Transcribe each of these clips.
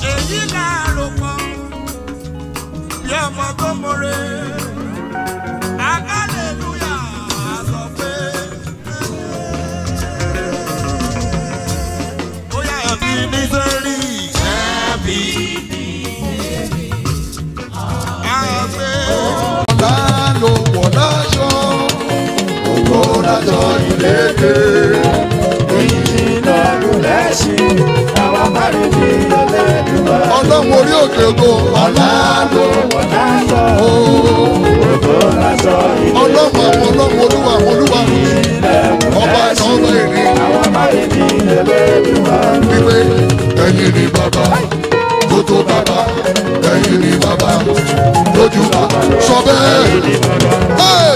èyí láàárọ̀ pọ̀ bí ọmọ tó mọ̀re. Hallelujah, sọ pé. Ó yá ẹ̀mí ní sẹ́rí. Ẹ̀mí ní àgbẹ̀. ọ̀la ló wọ̀ láṣọ ògbó lájọ ìlédè. ọlọ́run orí òkè ògo ọ̀la ló wọ̀ láṣọ. ọlọ́run àwọn ọlọ́run olúwa àwọn olúwa ọba ìtàn ọba èrè wípé ẹ̀yin ni bàbá tó tó bàbá ẹ̀yin ni bàbá lójú bàbá sọ bẹ́ẹ̀. Hey!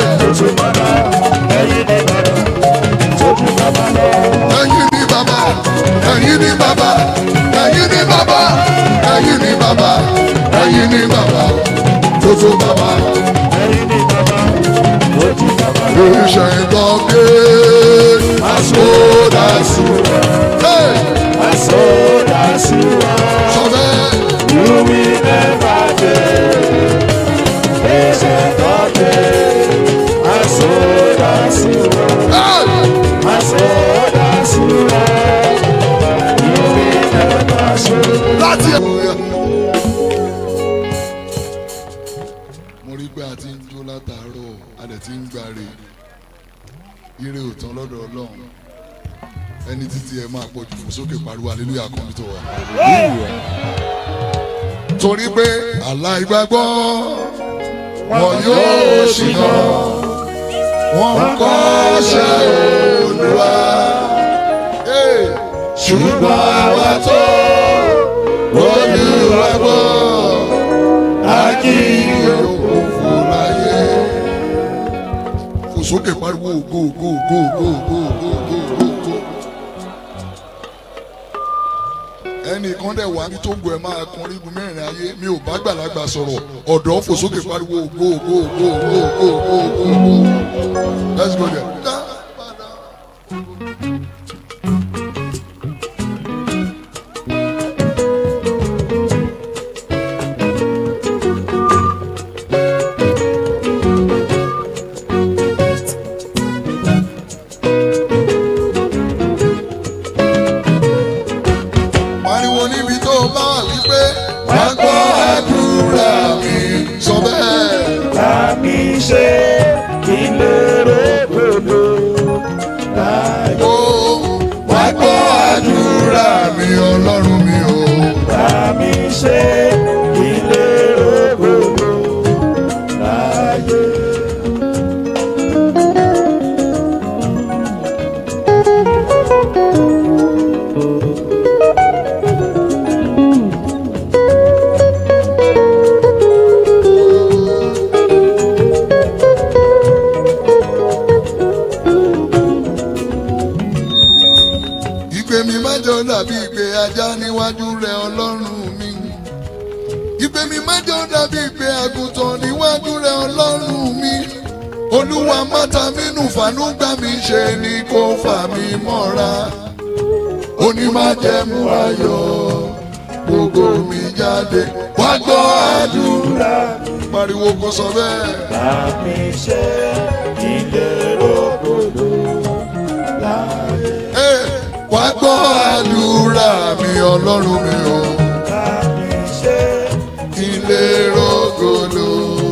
ẹ̀yin ni bàbá ẹ̀yin ni bàbá ẹ̀yin ni bàbá ẹ̀yin ni bàbá ẹ̀yin ni bàbá tó tó bàbá. Oríṣẹ́ ìtàn gbé àsódàsù. Hey! Sọ bẹ́ẹ̀. Hey! láti ẹ̀. mo rí pé a ti ń jó látàárọ̀ a dẹ̀ ti ń gbàre ire òtán lọ́dọ̀ ọlọ́run ẹni títí ẹ máa pọ̀ jù fún sókè pariwo hallelujah kan tó wà. torí pé aláìgbàgbọ́ wọn yóò ṣìnà wọn ń kọ́ṣẹ́ olúwa Hey! ṣùgbọ́n àwa tó olúwa gbọ́ àjíǹde òfò láyé. fò sókè pariwo ògo ògo ògo ògo ògo ògo ògo ògo ògo. ẹnìkan dẹ̀ wá ní tó ń gbọ́ ẹ máa kan rígun mẹ́rin ayé mi ò bá gbàlagbà sọ̀rọ̀ ọ̀dọ́ fò sókè pariwo ògo ògo ògo ògo ògo ògo ògo ògo. let's go there. Dá padà. pariwo níbi tó bá wà wípé wá gbọ́ àdúrà mi sọ bẹ́ẹ̀. ó wá gbọ́ àdúrà mi ọlọ́run mi o. ìpè mi má jọ dàbí ìpè ajá níwájú rẹ ọlọ́run mi. ìpè mi má jọ dàbí ìpè àgùntàn níwájú rẹ ọlọ́run mi. olúwa mọ́ta mínú fàánú gbà mí ṣe ni kò fà mí mọ́ra. onímájẹ̀mú ayọ̀ gbogbo mi jáde wá gbọ́ àdúrà. pariwo kò sọ bẹ́ẹ̀. Ẹ, wá gbọ́ àdúrà mi ọlọ́run mi o. ilé rògbòdò.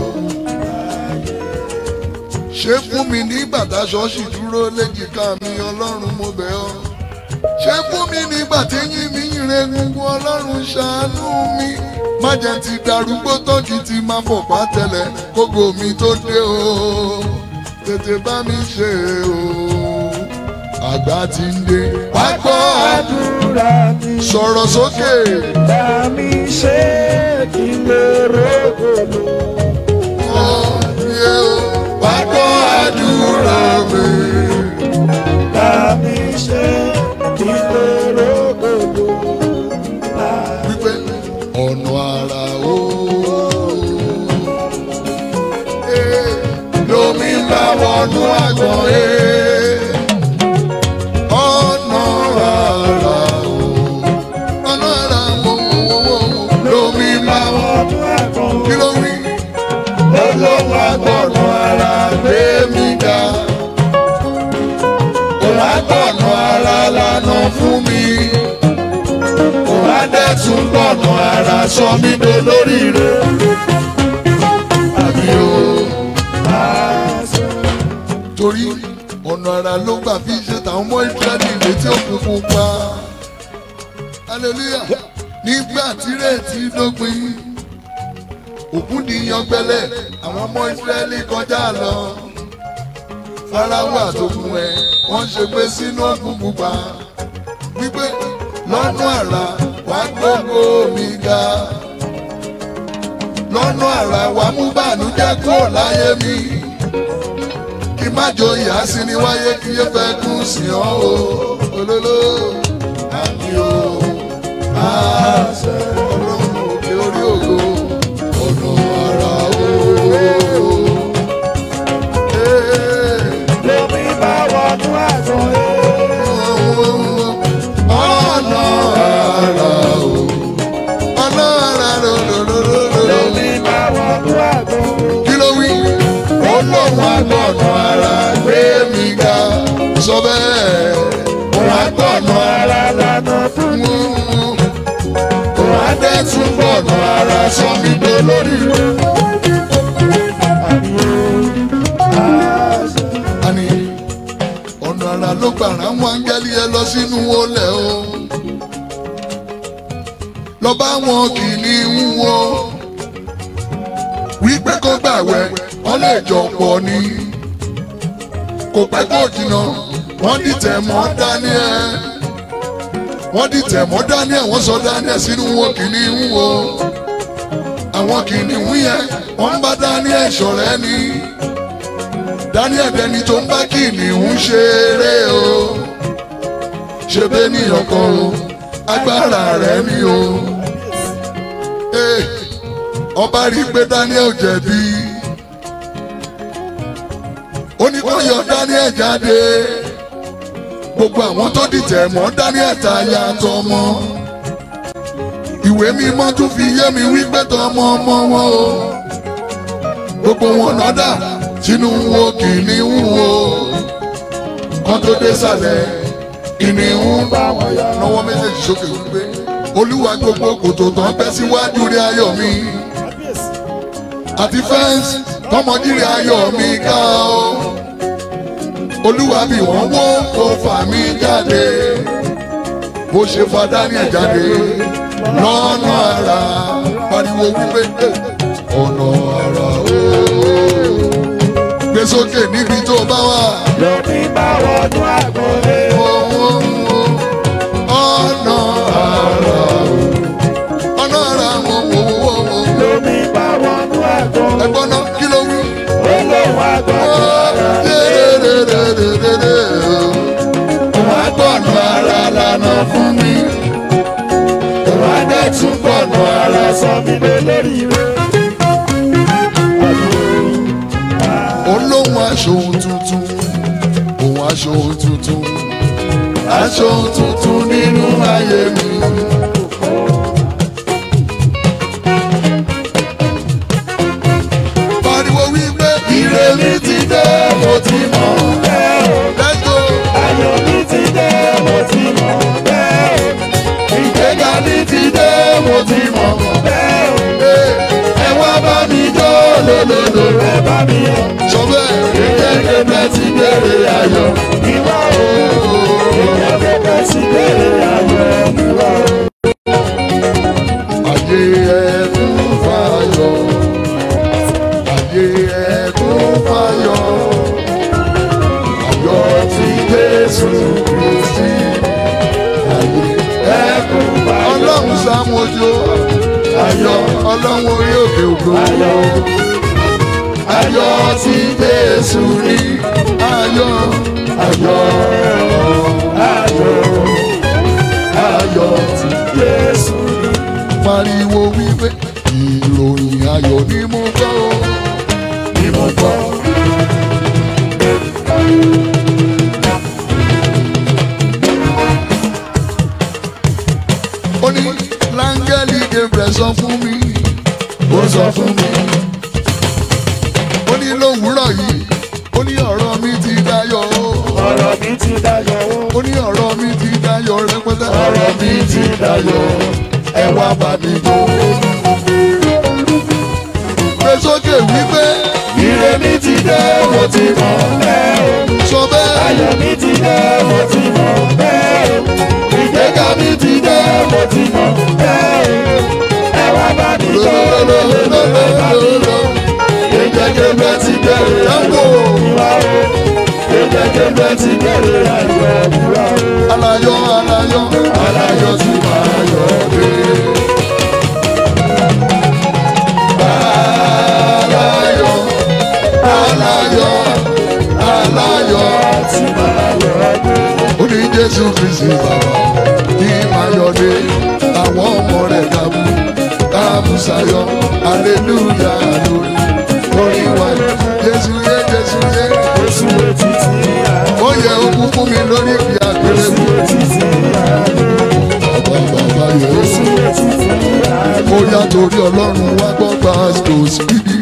ṣé fún mi nígbà táṣọ sì dúró léjìká mi ọlọ́run mo bẹ̀ ọ́. ṣé fún mi nígbà téyín mi ń re gungun ọlọ́run ṣàánú mi. má jẹ́ ti darúgbó tọ́jú ti máa fọ̀pá tẹ̀lẹ̀ kógo mi tó dé o. tètè bá mi ṣe o. àgbà ti ń dé. wá gbọ́ àdúrà sọ̀rọ̀ sókè. Yé o, wá gbọ́ àdúrà mi. Wípé ọ̀nà àrà o. Ee, Lomi ń bá wọnú àgbọ̀n ee. Ọ̀nà àrà o. Ọ̀nà àrà mo mo mo mo olóhùn agbọ̀nà ara gbé mi ga òun agbọ̀nà ara lànà fún mi òun adẹ́tún gbọ̀nà ara sọ mí dolóríire àmì o torí ọ̀nà ara ló gbà fi ṣe tàwọn ọmọ ìsírẹ́lì létí òkùnkùn pa hallelujah nígbà tírètí dópin òkú di yangbẹlẹ àwọn ọmọ ìsírẹ́lì kọjá lọ farawa àtòkùn ẹ wọ́n ṣe pé sínú òkùnkùn pa wípé lọ́nà àrà wá gbogbo mi ga lọ́nà àrà wá mú bànújẹ́ kúrò láyé mi kí má jọ ìyá sí ni wáyé kí yé fẹ́ kún sí ọ́ o olólò àmì o àṣẹ ọlọ́run òkè orí ògo ọ̀nà ara o. Lómi bá wọnú àgbọn ọ̀nà ara o ọ̀nà ara lòlòlòlò. Lómi bá wọnú àgbọn kí ló wí? ó lóun agbọ̀nà ara gbé mi ga sọ bẹ́ẹ̀ òun agbọ̀nà ara lànà fún mú òun adẹ́tún gbọ̀nà ara sọ mí dolórí. àní ọ̀nà ara ló gbàrà mú áńgẹ́lì ẹ lọ sínú olè o lọ bá wọn kìíní wo wípé kó gbàwẹ̀ wọ́n lè jọ pọ̀ ni kò pẹ́ kó jìnnà wọ́n dìtẹ̀ mọ́ Daniel wọ́n dìtẹ̀ mọ́ Daniel wọ́n sọ Daniel sínú wọn kìíní wo àwọn kìíní yẹn wọ́n ń bá Daniel ṣọ̀rẹ́ ni Daniel dẹni tó ń bá kìnìún ṣeré o ṣe bẹ́ẹ̀ ní ọkọ o agbára rẹ̀ ni o Eh, ọba rí i pé Daniel jẹ̀bi ó ní kó yọ Daniel jáde gbogbo àwọn tó dìtẹ̀ mọ́ Daniel ta ya tọmọ ìwé mímọ́ tún fi yé mi wípé tọmọ ọmọ wọn o gbogbo wọn nọ́dà sínú wo kìnìún wo kan tó dé sàlẹ̀ kìnìún bá wọn yá lọ́wọ́ méjèèjì sókè wípé olúwa gbogbo kòtò tán bẹ́ síwájú rí ayọ̀ mi àti fẹ́ǹsì tọmọdírí ayọ̀ mi ká o olúwa bí wọ́n wó kó fà mí jáde bó ṣe fa Daniel jáde lọ́nà ara pariwo wípé ọ̀nà ara ooo gbé sókè níbi tó bá wà. Lómi bá wọnú àgbọn ọ̀nà ara ọ̀nà ara wò wò wò wò. Lómi bá wọnú àgbọn ẹ̀gbọ́n náà kí ló wí. Olóhùn àgbọn Òun agbọ̀nà ara lànà fún mi. Òun adẹ́tún gbọ̀nà ara sọ mí lóríire. olóhùn aṣọ ohun tuntun òun aṣọ ohun tuntun aṣọ ohun tuntun nínú ayé mi. pariwo wípé ire mi ti dé mo ti mọ̀ let's go Ayọ̀ mi ti dé, mo ti mọ̀ bẹ́ẹ̀ o. ìgbéga mi ti dé mo ti mọ̀ Bẹ́ẹ̀ o, ẹ wá bá mi jó lòlòlò ẹ bá mi yọ̀. sọ bẹ́ẹ̀ kékeré bẹ́ẹ̀ ti bèrè ayọ̀. Ìwà o, èèyàn kẹ̀kẹ́ sí bèrè ayọ̀ ìwà o. Ayé ẹkún fayọ̀, ayé ẹkún fayọ̀, ayọ̀ tí Jésù Kristi. Ayé ẹkún fayọ̀. Ọlọ́run sàmójó, ayọ̀ ọlọ́run orí òkè ògo. Ayọ̀ o, Ayọ̀ tí Jésù ní. Ayọ̀, ayọ̀, ayọ̀ o, ayọ̀ tí Jésù ni. pariwo wípé ìròyìn ayọ̀ ni mo gbọ́ o. Ni mo gbọ́. ó ní láńgẹ́lì Gabriel sọ fún mi ó sọ fún mi ní lówùúrọ̀ yìí ó ní ọ̀rọ̀ mi ti dayọ̀ o ọ̀rọ̀ mi ti dayọ̀ o. ó ní ọ̀rọ̀ mi ti dayọ̀ rẹpẹtẹ ọ̀rọ̀ mi ti dayọ̀ ẹ wá bá mi jó. gbé sókè wípé ire mi ti dé mo ti mọ̀ bẹ́ẹ̀ o. sọ bẹ́ẹ̀ ayọ̀ mi ti dé mo ti mọ̀ bẹ́ẹ̀ o. ìgbéga mi ti dé mo ti mọ̀ bẹ́ẹ̀ o. ẹ wá bá mi jó lọ́lọ́lọ́lọ́lọ́lọ́. ìjẹ́kẹ́gbẹ́ ti bẹ̀rẹ̀ Tango. ìwà o. ìjẹ́kẹ́gbẹ́ ti bẹ̀rẹ̀ ayọ̀ ìwà o. alayọ̀ alayọ̀ alayọ̀ tí máa yọ̀ dé. alayọ̀ alayọ̀ alayọ̀ ti máa yọ̀ dé. ó ní jésù kristi bàbá kí máa yọ̀ dé àwọn ọmọ rẹ̀ dàbú dàbú sayọ̀ aleluya lórí orin wa jésù yé jésù yé Oṣù etí ti yá. ó yẹ okun fún mi lórí ìgbé àgbélé Oṣù etí ti yá. bàbá bàbá yẹ Oṣù etí ti yá. ó yá torí ọlọ́run wá gbọ́ pásítọ̀ síbí.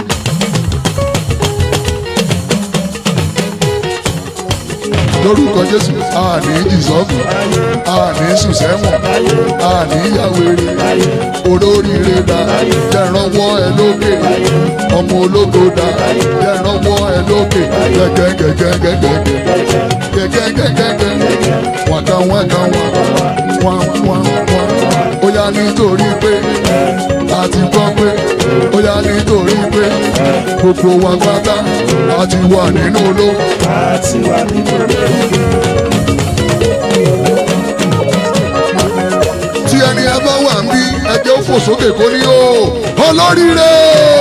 lórúkọ jésù àní ìsọ́fù àní sùsẹ́wọ̀n àní yàwèrè olóríire dá jẹ̀rànwọ́ ẹ lókè ọmọ ológo dá jẹ̀rànwọ́ ẹ lókè gẹ́gẹ́gẹ́gẹ́gẹ́gẹ́ gẹ́gẹ́gẹ́gẹ́gẹ́ wàkà wàkà wà wà wà wà ó yá nítorí pé a ti gbọ́ pé ó yá nítorí pé gbogbo wa pátá a ti wà nínú olówó. Àti wà nínú tí ẹni ẹ bá wà ń bí ẹjẹ ó fò sókè kó ní o olóríire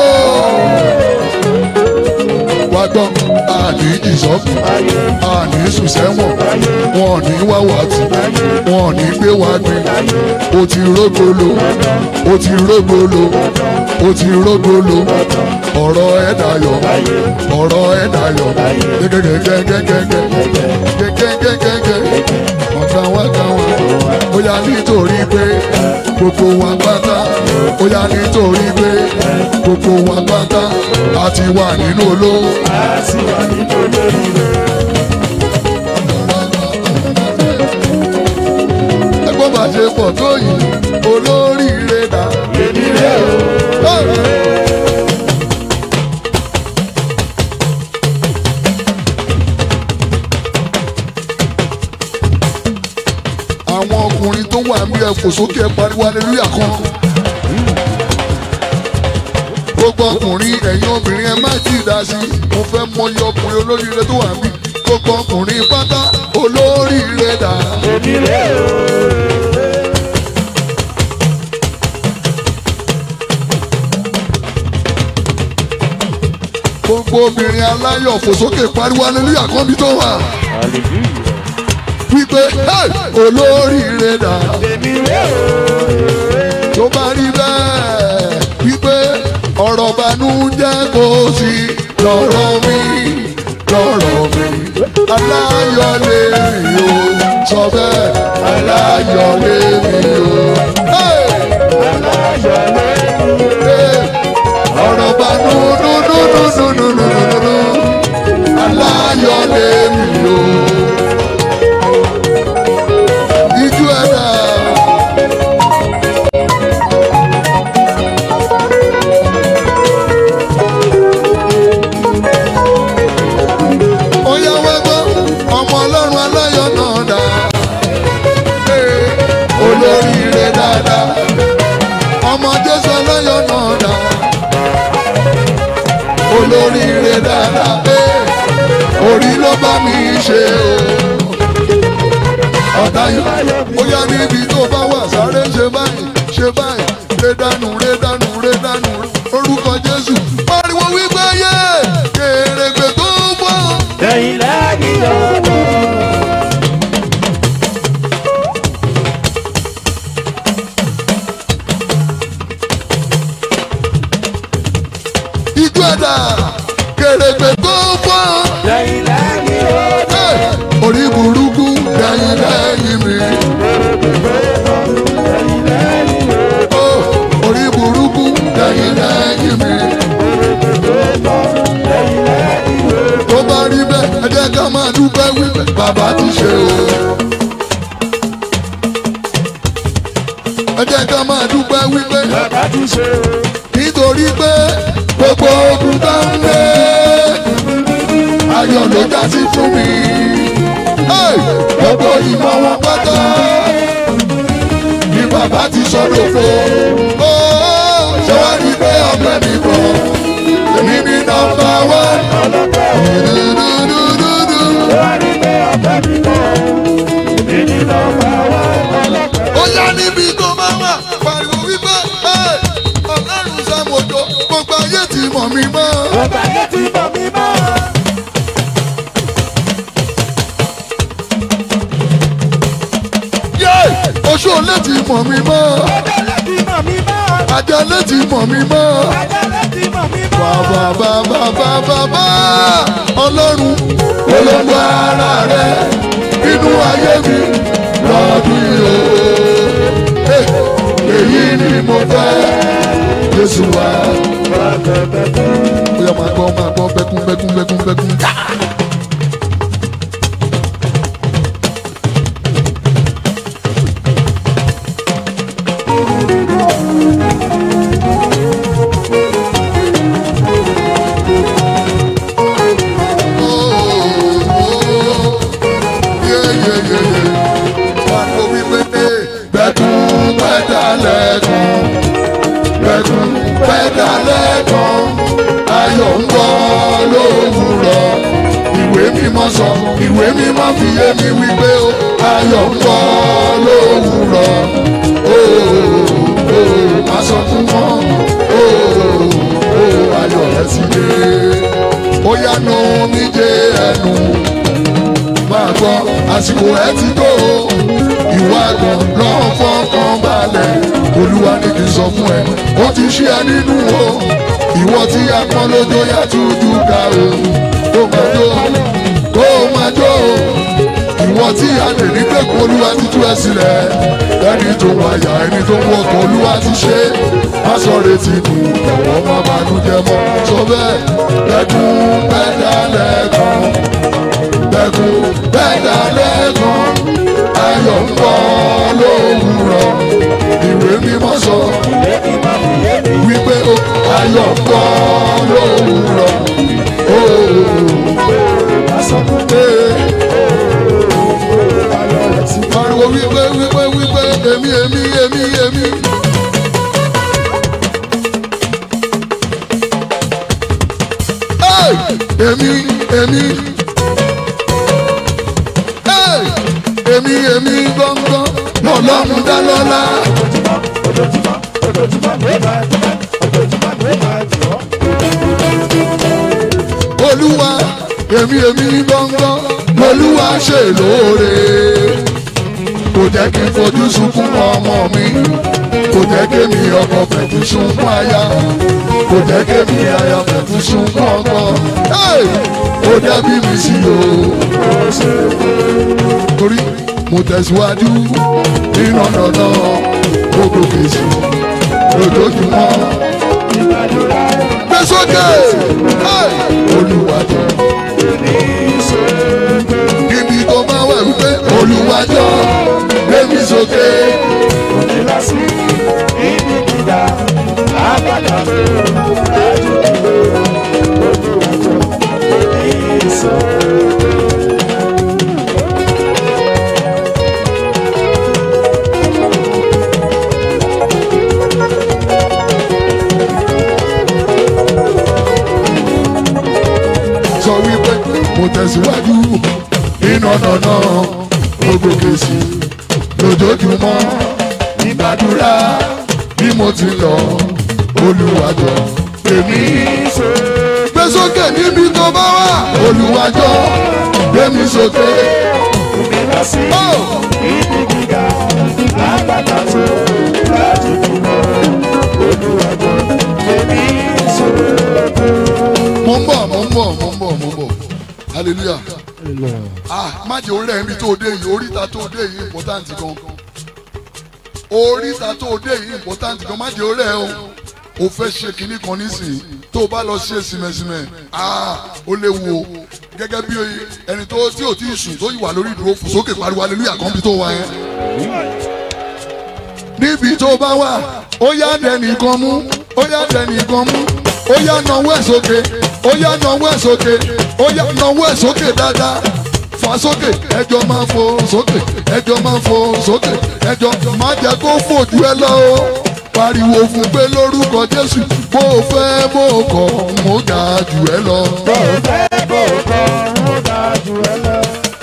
wá gbọ́ àní ìsọ́fù àní sùsẹ́wọ̀n wọn ò ní wá wá tì wọn ò ní gbé wá gbé o ti rógolo o ti rógolo o ti rógolo ọ̀rọ̀ ẹ̀ dayọ̀ ọ̀rọ̀ ẹ̀ dayọ̀ gẹ́gẹ́gẹ́gẹ́gẹ́gẹ́ gẹ́gẹ́gẹ́gẹ́gẹ́ ọ̀gá wa gá wa ó yá nítorí pé gbogbo wa pátá ó yá nítorí pé gbogbo wa pátá a ti wà nínú olówó. àti wà nínú lórí ẹgbọ́n bá ṣe pọ̀ tó yìí olóríire dà. èmi rẹ̀ o. àwọn ọkùnrin tó wà ní ẹ̀fọ́ sókè pariwo aleluya kan. gbogbo ọkùnrin ẹ̀yin obìnrin ẹ má tí ì dá sí i mo fẹ́ mọyì ọkùnrin olóríire tó wà níbí gbogbo ọkùnrin pátá olóríire dà. èmi rẹ̀ o. gbogbo obìnrin aláyọ̀ fò sókè pariwo aleluya kan bí tó wà. wípé "Hey, olóríire dà. èmi rẹ̀ o. tó bá rí bẹ́ẹ̀ wípé ọ̀rọ̀ banújẹ́ kò sí lọ́rọ̀ mi lọ́rọ̀ mi aláyọ̀ lèmi o sọ bẹ́ẹ̀ aláyọ̀ lèmi o. Hey! aláyọ̀ lẹ́nu. Hey! ọ̀rọ̀ banúdúdúdúdúdúdúdú aláyọ̀ lèmi o. Ijú ẹ̀dá. ó yá wá gbọ́ ọmọ ọlọ́run aláyọ̀ náà dá Ee, olóríire dáadáa ọmọ jésù aláyọ̀ náà dá olóríire dáadáa Ee, orí ló bá mi ṣe o ọ̀tá yìí ó yá níbi tó bá wà sáré ṣe báyìí ṣe báyìí ré dànù ré dànù ré dànù orúkọ jésù pariwo wípé yé kèrègbè tó bọ̀. ẹ̀yin lẹ́yìn ọ̀nà. Ijú ẹ̀dá kèrègbè tó fọ́. ẹ̀yin lẹ́yìn ọ̀nà. Ẹ̀, Orí burúkú lẹ́yìn lẹ́yìn mi. Ó, Orí burúkú lẹ́yìn lẹ́yìn mi. dúpẹ́ wípé bàbá ti ṣe o. ẹ jẹ́ ká máa dúpẹ́ wípé bàbá ti ṣe o. nítorí pé gbogbo ogun tá ń lé ayọ̀ ló já sí fún mi. Hey! gbogbo ìmọ̀ wọn pátá ni bàbá ti sọ̀rọ̀ fún. Ó ṣé wàá rí pé ọpẹ́ mi bọ̀ èmi ní nọ́mbà wán. Dúdúdúdúdú. wá rí pé ọ̀pẹ mi kọ́. èmi ní nọ́mbà wá ọlọ́pẹ́. ó yá níbi tó máa wà pariwo wípé "Hey! ọlọ́run sàmójó gbogbo ayé ti mọ̀ mí mọ́. ọ̀pẹ yẹn ti mọ̀ mí mọ́. Yé! oṣù olè ti mọ̀ mí mọ́. ọ̀pẹ yẹn ti mọ̀ mí mọ́. àjẹlé ti mọ̀ mí mọ́. ọ̀pẹ yẹn ti mọ̀ mí mọ́. bàbá bàbá bàbá bá ọlọ́run olóńgbò ara rẹ̀ inú ayé mi lọ́dún yìí o. Hey! èyí ni mo fẹ́ Jésù wá. ó yá máa gbọ́ máa gbọ́ bẹ́kún bẹ́kún bẹ́kún bẹ́kún. Bẹ́kún pẹ́dà lẹ́kún, bẹ́kún pẹ́dà lẹ́kún, ayọ̀ ń bọ̀ lówùrọ̀. Ìwé mímọ́ sọ, ìwé mímọ́ fi yé mi wípé o, ayọ̀ ń bọ̀ lówùrọ̀. Ooo, má sọ fún wọn, ooo, ayọ̀ rẹ̀ sì dé. Ó yá nu mi dé ẹnu máa gbọ́ àsìkò ẹ ti tó o. ìwà àgbọ̀n lọ́ọ́ fọ́kàn balẹ̀ olúwa ní kí n sọ fún ẹ ó ti ṣí ẹ nínú o ìwọ tí a pọ́n lójó yá tújú ká o kó máa jó kó máa jó o ìwọ tí a lè ní pé kó olúwa ti tú ẹ sílẹ̀ ẹni tó ń wáyà ẹni tó ń wọkọ̀ olúwa ti ṣe é má sọ retí nù ẹ̀wọ̀n má banújẹ́ mọ́ sọ bẹ́ẹ̀ lẹ́kùn bẹ́ẹ̀ lẹ́kùn lẹ́kùn bẹ́ẹ̀dá lẹ́kùn ayọ̀ ń bọ̀ lówùrọ̀ ìwé mímọ́ sọ wípé o ayọ̀ ń bọ̀ lówùrọ̀ pariwo wípé wípé wípé èmi èmi èmi èmi. Hey! èmi èmi Hey! èmi èmi gbọ́ngàn lọ́lọ́run dá lọ́lá. ojoojúmọ́ ojoojúmọ́ ló máa jọ́ ojoojúmọ́ ló máa jọ́. olúwa èmi èmi gbọ́ngàn lolúwa ṣe lóore. kò jẹ́ kí n fojú sunkún ọmọ mi kò jẹ́ kémi ọkọ fẹ̀kú sunkún aya kò jẹ́ kémi aya fẹ̀kú sunkún ọkọ. Hey! ó dẹ́bi mi sí o. torí mo tẹ̀síwájú nínú ọ̀nà gbogbo kèsì lójoojúmọ́. gbé sókè Hey! olùwàjọ níbi tó máa wà wípé olùwàjọ gbé mi sókè. Onílàsí ibi gíga lágbàdà ló dájú dúró ojú àjọ èmi ìṣó. sọ wípé mo tẹ̀síwájú nínú ọ̀nà náà gbogbo kèsì lójoojúmọ́ ìgbàdúrà bí mo ti lọ olùwàjọ èmi gbé sókè níbi tó bá wà olùwàjọ gbé mi sókè. Onílàsí Oh! ibi gíga lágbàdà ló dájú dúró ojú àjọ èmi ìṣó. mo ń bọ̀ mo ń bọ̀ mo ń bọ̀ mo ń bọ̀ hallelujah ah má jẹ́ orí ẹ̀mí tó dé yìí oríta tó dé yìí important gan oríta tó dé yìí important gan má jẹ́ orí ẹ̀ o o fẹ́ ṣe kinní kan nísìnyí tó o bá lọ ṣe sìmẹ̀sìmẹ̀ aa ó léwu o gẹ́gẹ́ bí ẹni tó tí ò tí ì sùn tó yìí wà lórí ìdúró fò sókè pariwo aleluya kan bí tó wà yẹn. níbi tó bá wà ó yá dẹnìkan mú ó yá dẹnìkan mú ó yá nawọ́ ẹ̀ sókè ó yá nawọ́ ẹ̀ sókè ó yá nawọ́ ẹ̀ sókè dáadáa fà sókè ẹjọ́ máa fò sókè ẹjọ́ máa fò sókè ẹjọ́ má jẹ́ kó fòjú ẹ lọ o pariwo fún pé lórúkọ jésù bó o fẹ́ bó o kọ̀ mo ga jù ẹ lọ. bó o fẹ́ bó o kọ̀ ó dáa jù ẹ lọ.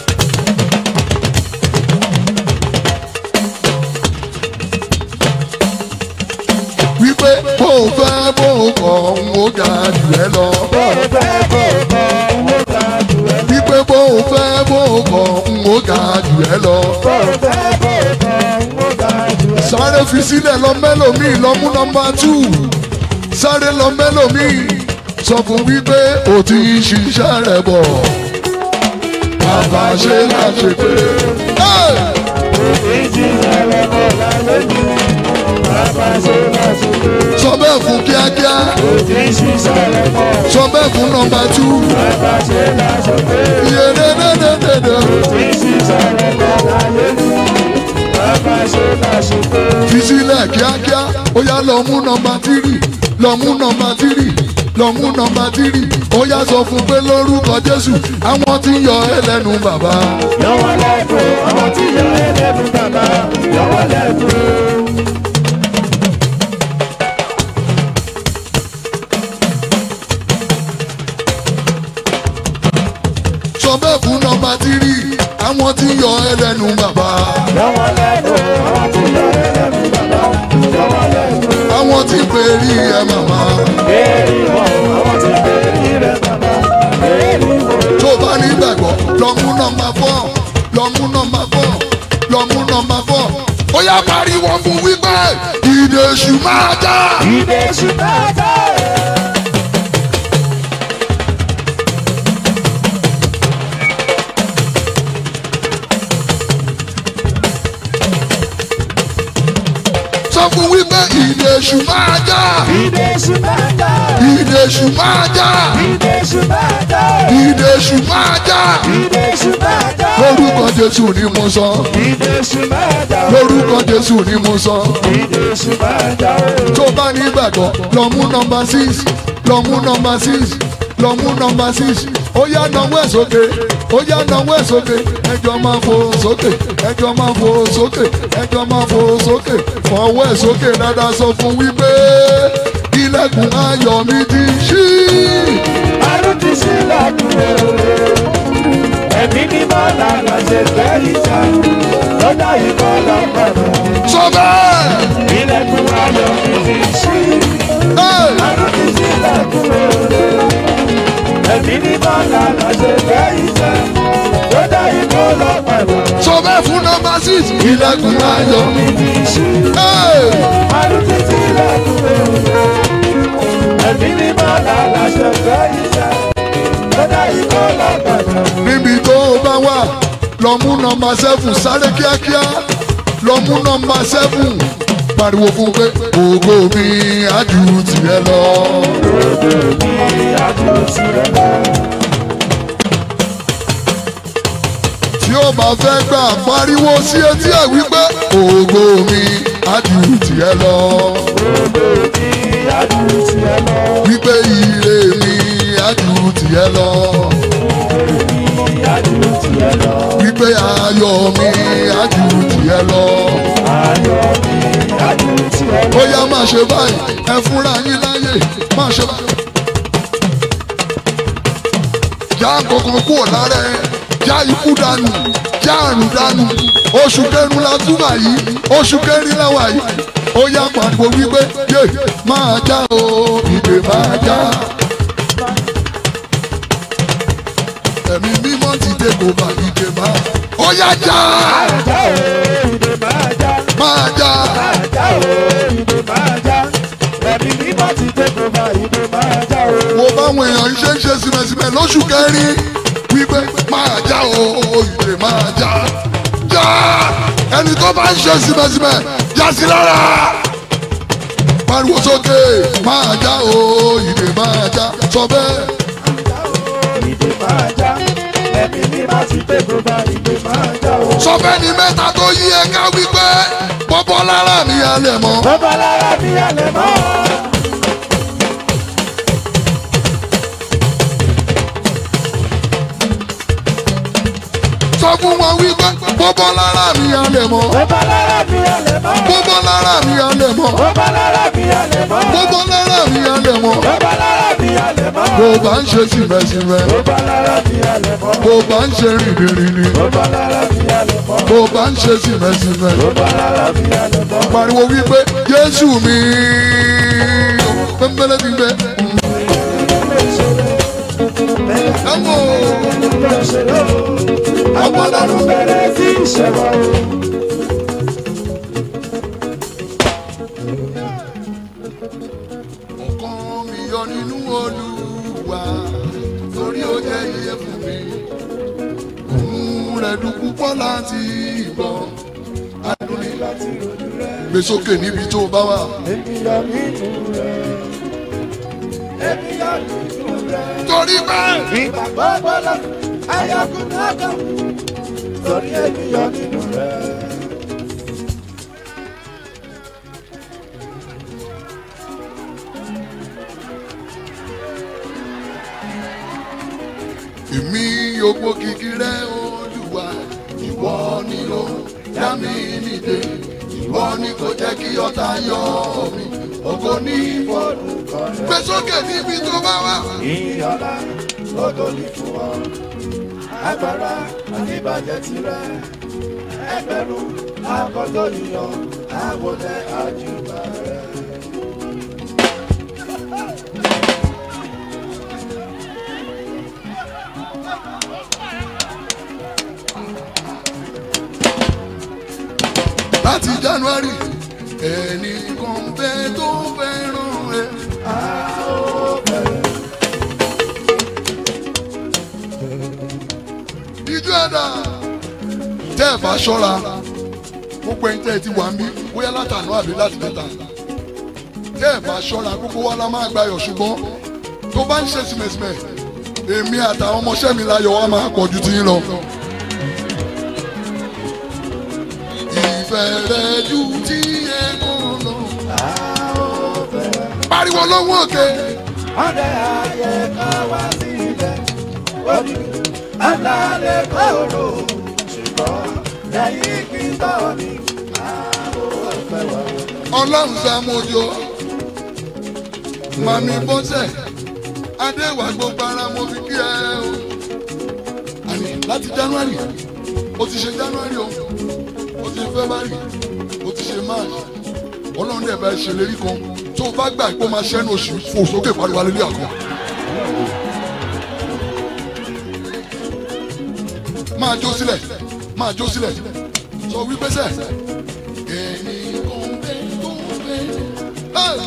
wípé bó o fẹ́ bó o kọ̀ mo ga jù ẹ lọ. bó o fẹ́ bó o kọ̀ ó dáa jù ẹ lọ. wípé bó o fẹ́ bó o kọ̀ mo ga jù ẹ lọ. bó o fẹ́ bó o kọ̀ ó dáa jù ẹ lọ. sáré fi sílẹ̀ lọ mẹ́lòmíì lọ mú nọmba tù sáré lọ mẹ́lòmíì sọ fún wípé o ti ń ṣiṣẹ́ rẹ̀ bọ̀ bàbá ṣe láṣẹ pé. ìjì ẹ̀rọ kọ̀ lálẹ́ jù bàbá ṣe láti pé. sọ bẹ́ẹ̀ fún kíákíá òjì ṣiṣẹ́ rẹ̀ kọ̀ sọ bẹ́ẹ̀ fún nọmba tù bàbá ṣe láti pé. iye dédédédédé òjì ṣiṣẹ́ rẹ̀ kọ̀ lálẹ́ jù bàbá ṣe láti pé. fi sílẹ̀ kíákíá ó yá lọ mú nọmba tírì lọ mú nọmba tírì lọ mú nọmba tírì ó yá sọ fún pé lórúkọ jésù àwọn tí ń yọ ẹ lẹ́nu bàbá. yọwọ́ lẹ́kọ̀ọ́ àwọn tí yọ ẹlẹ́nu bàbá yọwọ́ lẹ́kọ̀ọ́. sọ bẹ́ẹ̀ fún nọmba tírì àwọn tí ń yọ ẹ lẹ́nu bàbá. yọwọ́ lẹ́kọ̀ọ́ àwọn tí yọ ẹlẹ́nu bàbá yọwọ́ lẹ́kọ̀ọ́. àwọn tí pè rí ẹ màmá. Èrí wọn àwọn tí bẹ̀rẹ̀ rẹ̀ bàbá èrí wọn. tó bá ní gbàgbọ́ lọ mú nọmba fọ́ lọ mú nọmba fọ́ lọ mú nọmba fọ́ ó yá pariwo fún wípé ìdè èṣù máa já. Ìdè ṣùgbọ́n àtà ẹ̀. sọ fún wípé ìdè èṣù máa já. Ìdè ṣùgbọ́n àtà ẹ̀. ìdè èṣù máa já. Ìdè ṣùgbọ́n àtà ẹ̀. ìdè èṣù máa já. Ìdè ṣùgbọ́n àtà ẹ̀. lórúkọ jésù ni mo sọ Ìdè ṣùgbọ́n àtà ẹ̀. lórúkọ jésù ni mo sọ. Ìdè ṣùgbọ́n àtà ẹ̀. tó bá ní gbàgbọ́ lọ mú nọmba six lọ mú nọmba six lọ mú nọmba six ó yá nawọ́ ẹ̀ sókè ó yá nawọ́ ẹ̀ sókè ẹjọ́ máa fò sókè ẹjọ́ máa fò sókè ẹjọ́ máa fò sókè fọwọ́ ẹ̀ sókè dáadáa sọ fún wípé ilẹ̀kùn ayọ̀ mi ti ṣí. Àrùn ti sí lọ́dún ẹ̀mí mímọ́ lànà ṣe fẹ́ ìjà lọ́dà yìí kọ́ lọ́pọ̀lọ́. sọ bẹ́ẹ̀. Ilẹ̀kùn ayọ̀ mi ti ṣí. Hey! Àrùn ti sí lọ́dún ẹ̀mí mímọ́ lànà ṣe fẹ́ ìjà lọ́dà yìí kọ́ lọ́pọ̀lọ́. sọ bẹ́ẹ̀ fún nọmba six ilẹ̀kùn ayọ̀ mi. Mi ti ṣí. Hey! Àrùn ti sí lọ́dún ẹ̀mí mímọ́ lànà ṣe fẹ́ ìjà lọ́dà yìí kọ́ lọ́pọ̀lọ́. níbi tó o bá wà lọ mú nọmba seven sáré kíákíá lọ mú nọmba seven pariwo fún pé ògo mi á ju tìrẹ lọ. tí ó bá fẹ́ gbà pariwo sí etí ẹ̀ wípé ògo mi á ju tìrẹ lọ. wípé ire mi á ju tìrẹ lọ. wípé ayọ̀ mi á ju tìrẹ lọ. ó yá máa ṣe báyìí ẹ fúnra yín láyè máa ṣe báyìí. já kankan kúrò lára ẹ já ikú dànù já àrùn dànù oṣù kẹrin la túbà yìí oṣù kẹrin la wà yìí ó yá pariwo wípé yé máa já o ìdè máa já. ẹ̀mí mímọ́ ti dé kó bá ìdè máa ó yá já máa já wo báwọn èèyàn ṣe ń ṣe símẹ̀símẹ̀ lóṣù kẹrin wípé máa já o ìdè máa já já ẹni tó bá ń ṣe símẹ̀símẹ̀ já sí lára pariwo sókè máa já o ìdè máa já sọ bẹ́ẹ̀. ìdè máa já ẹ̀mí ní bá ti pé tó bá ìdè máa já o. sọ bẹ́ẹ̀ ni mẹ́ta tó yí ẹ ká wípé bọ́bọ́ lára mi alẹ̀ mọ́. bọ́bá lára bí alẹ́ mọ́. sọ fún wọn wípé bọ́bọ́ lára mi alẹ̀ mọ́. bọ́bá lára bí alẹ́ mọ́. bọ́bọ́ lára mi alẹ̀ mọ́. bọ́bá lára bí alẹ́ mọ́. bọ́bọ́ lára mi alẹ̀ mọ́. bọ́bá lára bí alẹ́ mọ́. bó bá ń ṣe sìmẹ́sìmẹ́ bọ́bá lára bí alẹ́ mọ́. bó bá ń ṣe rìnrìnrìn bọ́bá lára bí alẹ́ mọ́. bó bá ń ṣe sìmẹ́sìmẹ́ bọ́bá lára bí alẹ́ mọ́. pariwo wípé Jésù mi pẹ́ńpẹ́lẹ́ ti gbẹ. Ẹ̀wọ̀n Ọlọ́run bẹ̀rẹ̀ sí ìṣẹ̀wọ̀. ọkàn mi yọ nínú Olúwa torí ó jẹ́ iye fún mi. Òun rẹ̀ dùn púpọ̀ láti gbọ́. Adùn ní Láti rojú rẹ̀, gbé sókè níbi tó bá wà. ènìyàn nínú rẹ̀. Ènìyàn nínú rẹ̀. Torí bẹ́ẹ̀. Ìgbàgbọ́ gbọ́dọ̀ ayọ̀kùn náà kàn. Torí ènìyàn nínú rẹ̀. èmi ògbó kìkì rẹ olúwa ìwọ ni ó dá mi nídè ìwọ ni kò jẹ́ kí ọ̀tá yọ mí ògo ní Orúkọ rẹ̀. gbé sókè níbi tó bá wà. Ìyọ̀lá lógo ní fún ọ. Agbára àníbàjẹ́ tirẹ̀. Ẹgbẹ̀rún akọ́tọ̀ yíyan. Àwọlé àjùbà rẹ̀. láti january ẹnì kan bẹ tó fẹ́ràn ẹ. ìjọ ẹ̀dá tẹ́ ẹ̀ bá ṣọ́ra gbogbo ẹni tẹ́ ẹ ti wà ń bí bóyá látànú àbí láti mẹ́ta tẹ́ ẹ̀ bá ṣọ́ra gbogbo wa la máa gbayọ̀ ṣùgbọ́n tó bá ń ṣe sìmẹ̀sìmẹ̀ èmi àtàwọn ọmọọṣẹ́ mi láyọ̀ wa máa pọ̀ ju tiyín lọ. ìfẹ́ rẹ̀ ju ti ẹ̀kọ́ lọ. pariwo lọ́wọ́ òkè. Ọdẹ ayẹ ká wá sílẹ̀. Orí alálẹ̀ kóró. Ṣùgbọ́n lẹ́yìn gbígbọ́ ni àwọn ọ̀fẹ́ wà. ọlọ́run sàmójó màmí bọ́sẹ̀ adéwà gbogbo ara mo fi kí ẹ o. àní láti january o ti ṣe january o o ti ṣe february o ti ṣe march ọlọ́run dẹ̀ bá ẹ ṣèlérí kan tó o bá gbà pé o máa ṣẹ́nu oṣù fò sókè pariwo alẹ́ àkọ́. máa jó sílẹ̀ máa jó sílẹ̀ sọ wípé sẹ́ ẹni kan bẹ́ tó bẹ́ ẹ́.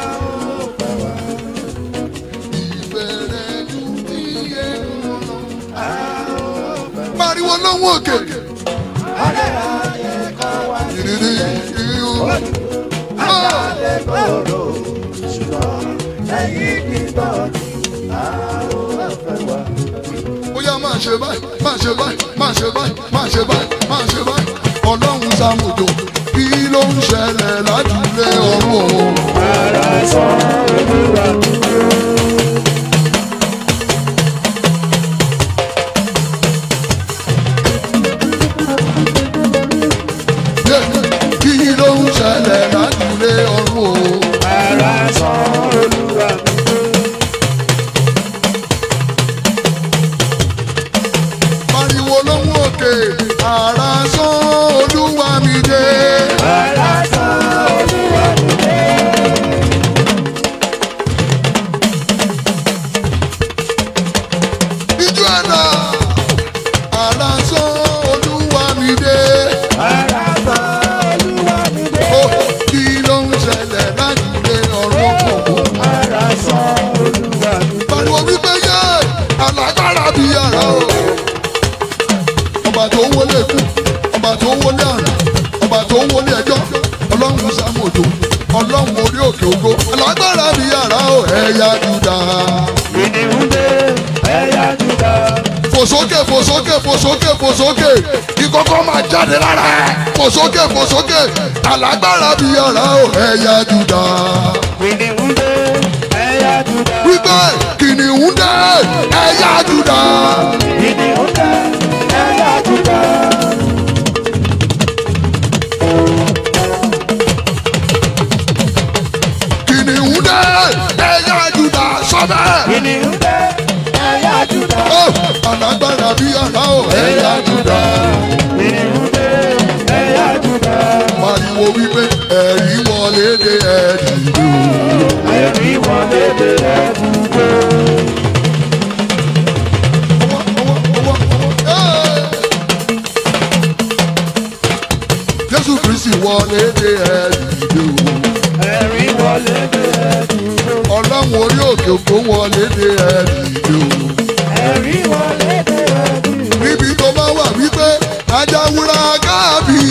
ìfẹ́ rẹ̀ ju ti ẹ̀rọ lọ. pariwo lọ́wọ́ òkè. Ọdẹ ayẹ ká wá ìrírí ìhù. alálẹ̀ kóró. Ṣùgbọ́n lẹ́yìn gbígbọ́ ni àwọn ọ̀fẹ́ wà. bóyá máa ṣe báyìí máa ṣe báyìí máa ṣe báyìí máa ṣe báyìí máa ṣe báyìí ọlọ́run sàmùjò kí ló ń ṣẹlẹ̀ lájúlé ọ̀run o. Ara sọ olúwa Yeah. kí ló ń ṣẹlẹ̀ lájúlé ọ̀run o. ara sọ olúwa pariwo lóhùn òkè ara sán olúwa mi dé. ara sọ olúwa alágbára bí yàrá o ẹ̀yà júdà. Kìnìún dé, ẹ̀yà Júdà. fòsókè fòsókè fòsókè fòsókè ìkọ́kọ́ máa jáde lára ẹ̀ fòsókè fòsókè alágbára bí yàrá o ẹ̀yà júdà. Kìnìún dé, ẹ̀yà Júdà. wípé kìnìún dé ẹ̀yà júdà. Kìnìún dé, ẹ̀yà Júdà. kìnìún dé ẹ̀yà júdà sọ́bẹ̀. Kìnìún dé, ẹ̀yà Júdà. Ó, alágbára bí yàrá o ẹ̀yà júdà. Kìnìún dé, ẹ̀yà Júdà. pariwo wípé ẹ̀rí wọlé dé ẹ̀rí dùn. Ẹ̀rí wọlé dé ẹ̀dùnkó. Jésù Kristi wọlé dé ẹ̀dìdò. Ẹ̀rí wọlé dé ẹ̀dùnkó. Ọlọ́run orí òkè òkú wọlé dé ẹ̀dìdò. Ẹ̀rí wọlé dé ẹ̀dùnkó. Níbi tó bá wà wípé ajáwúra káàbì.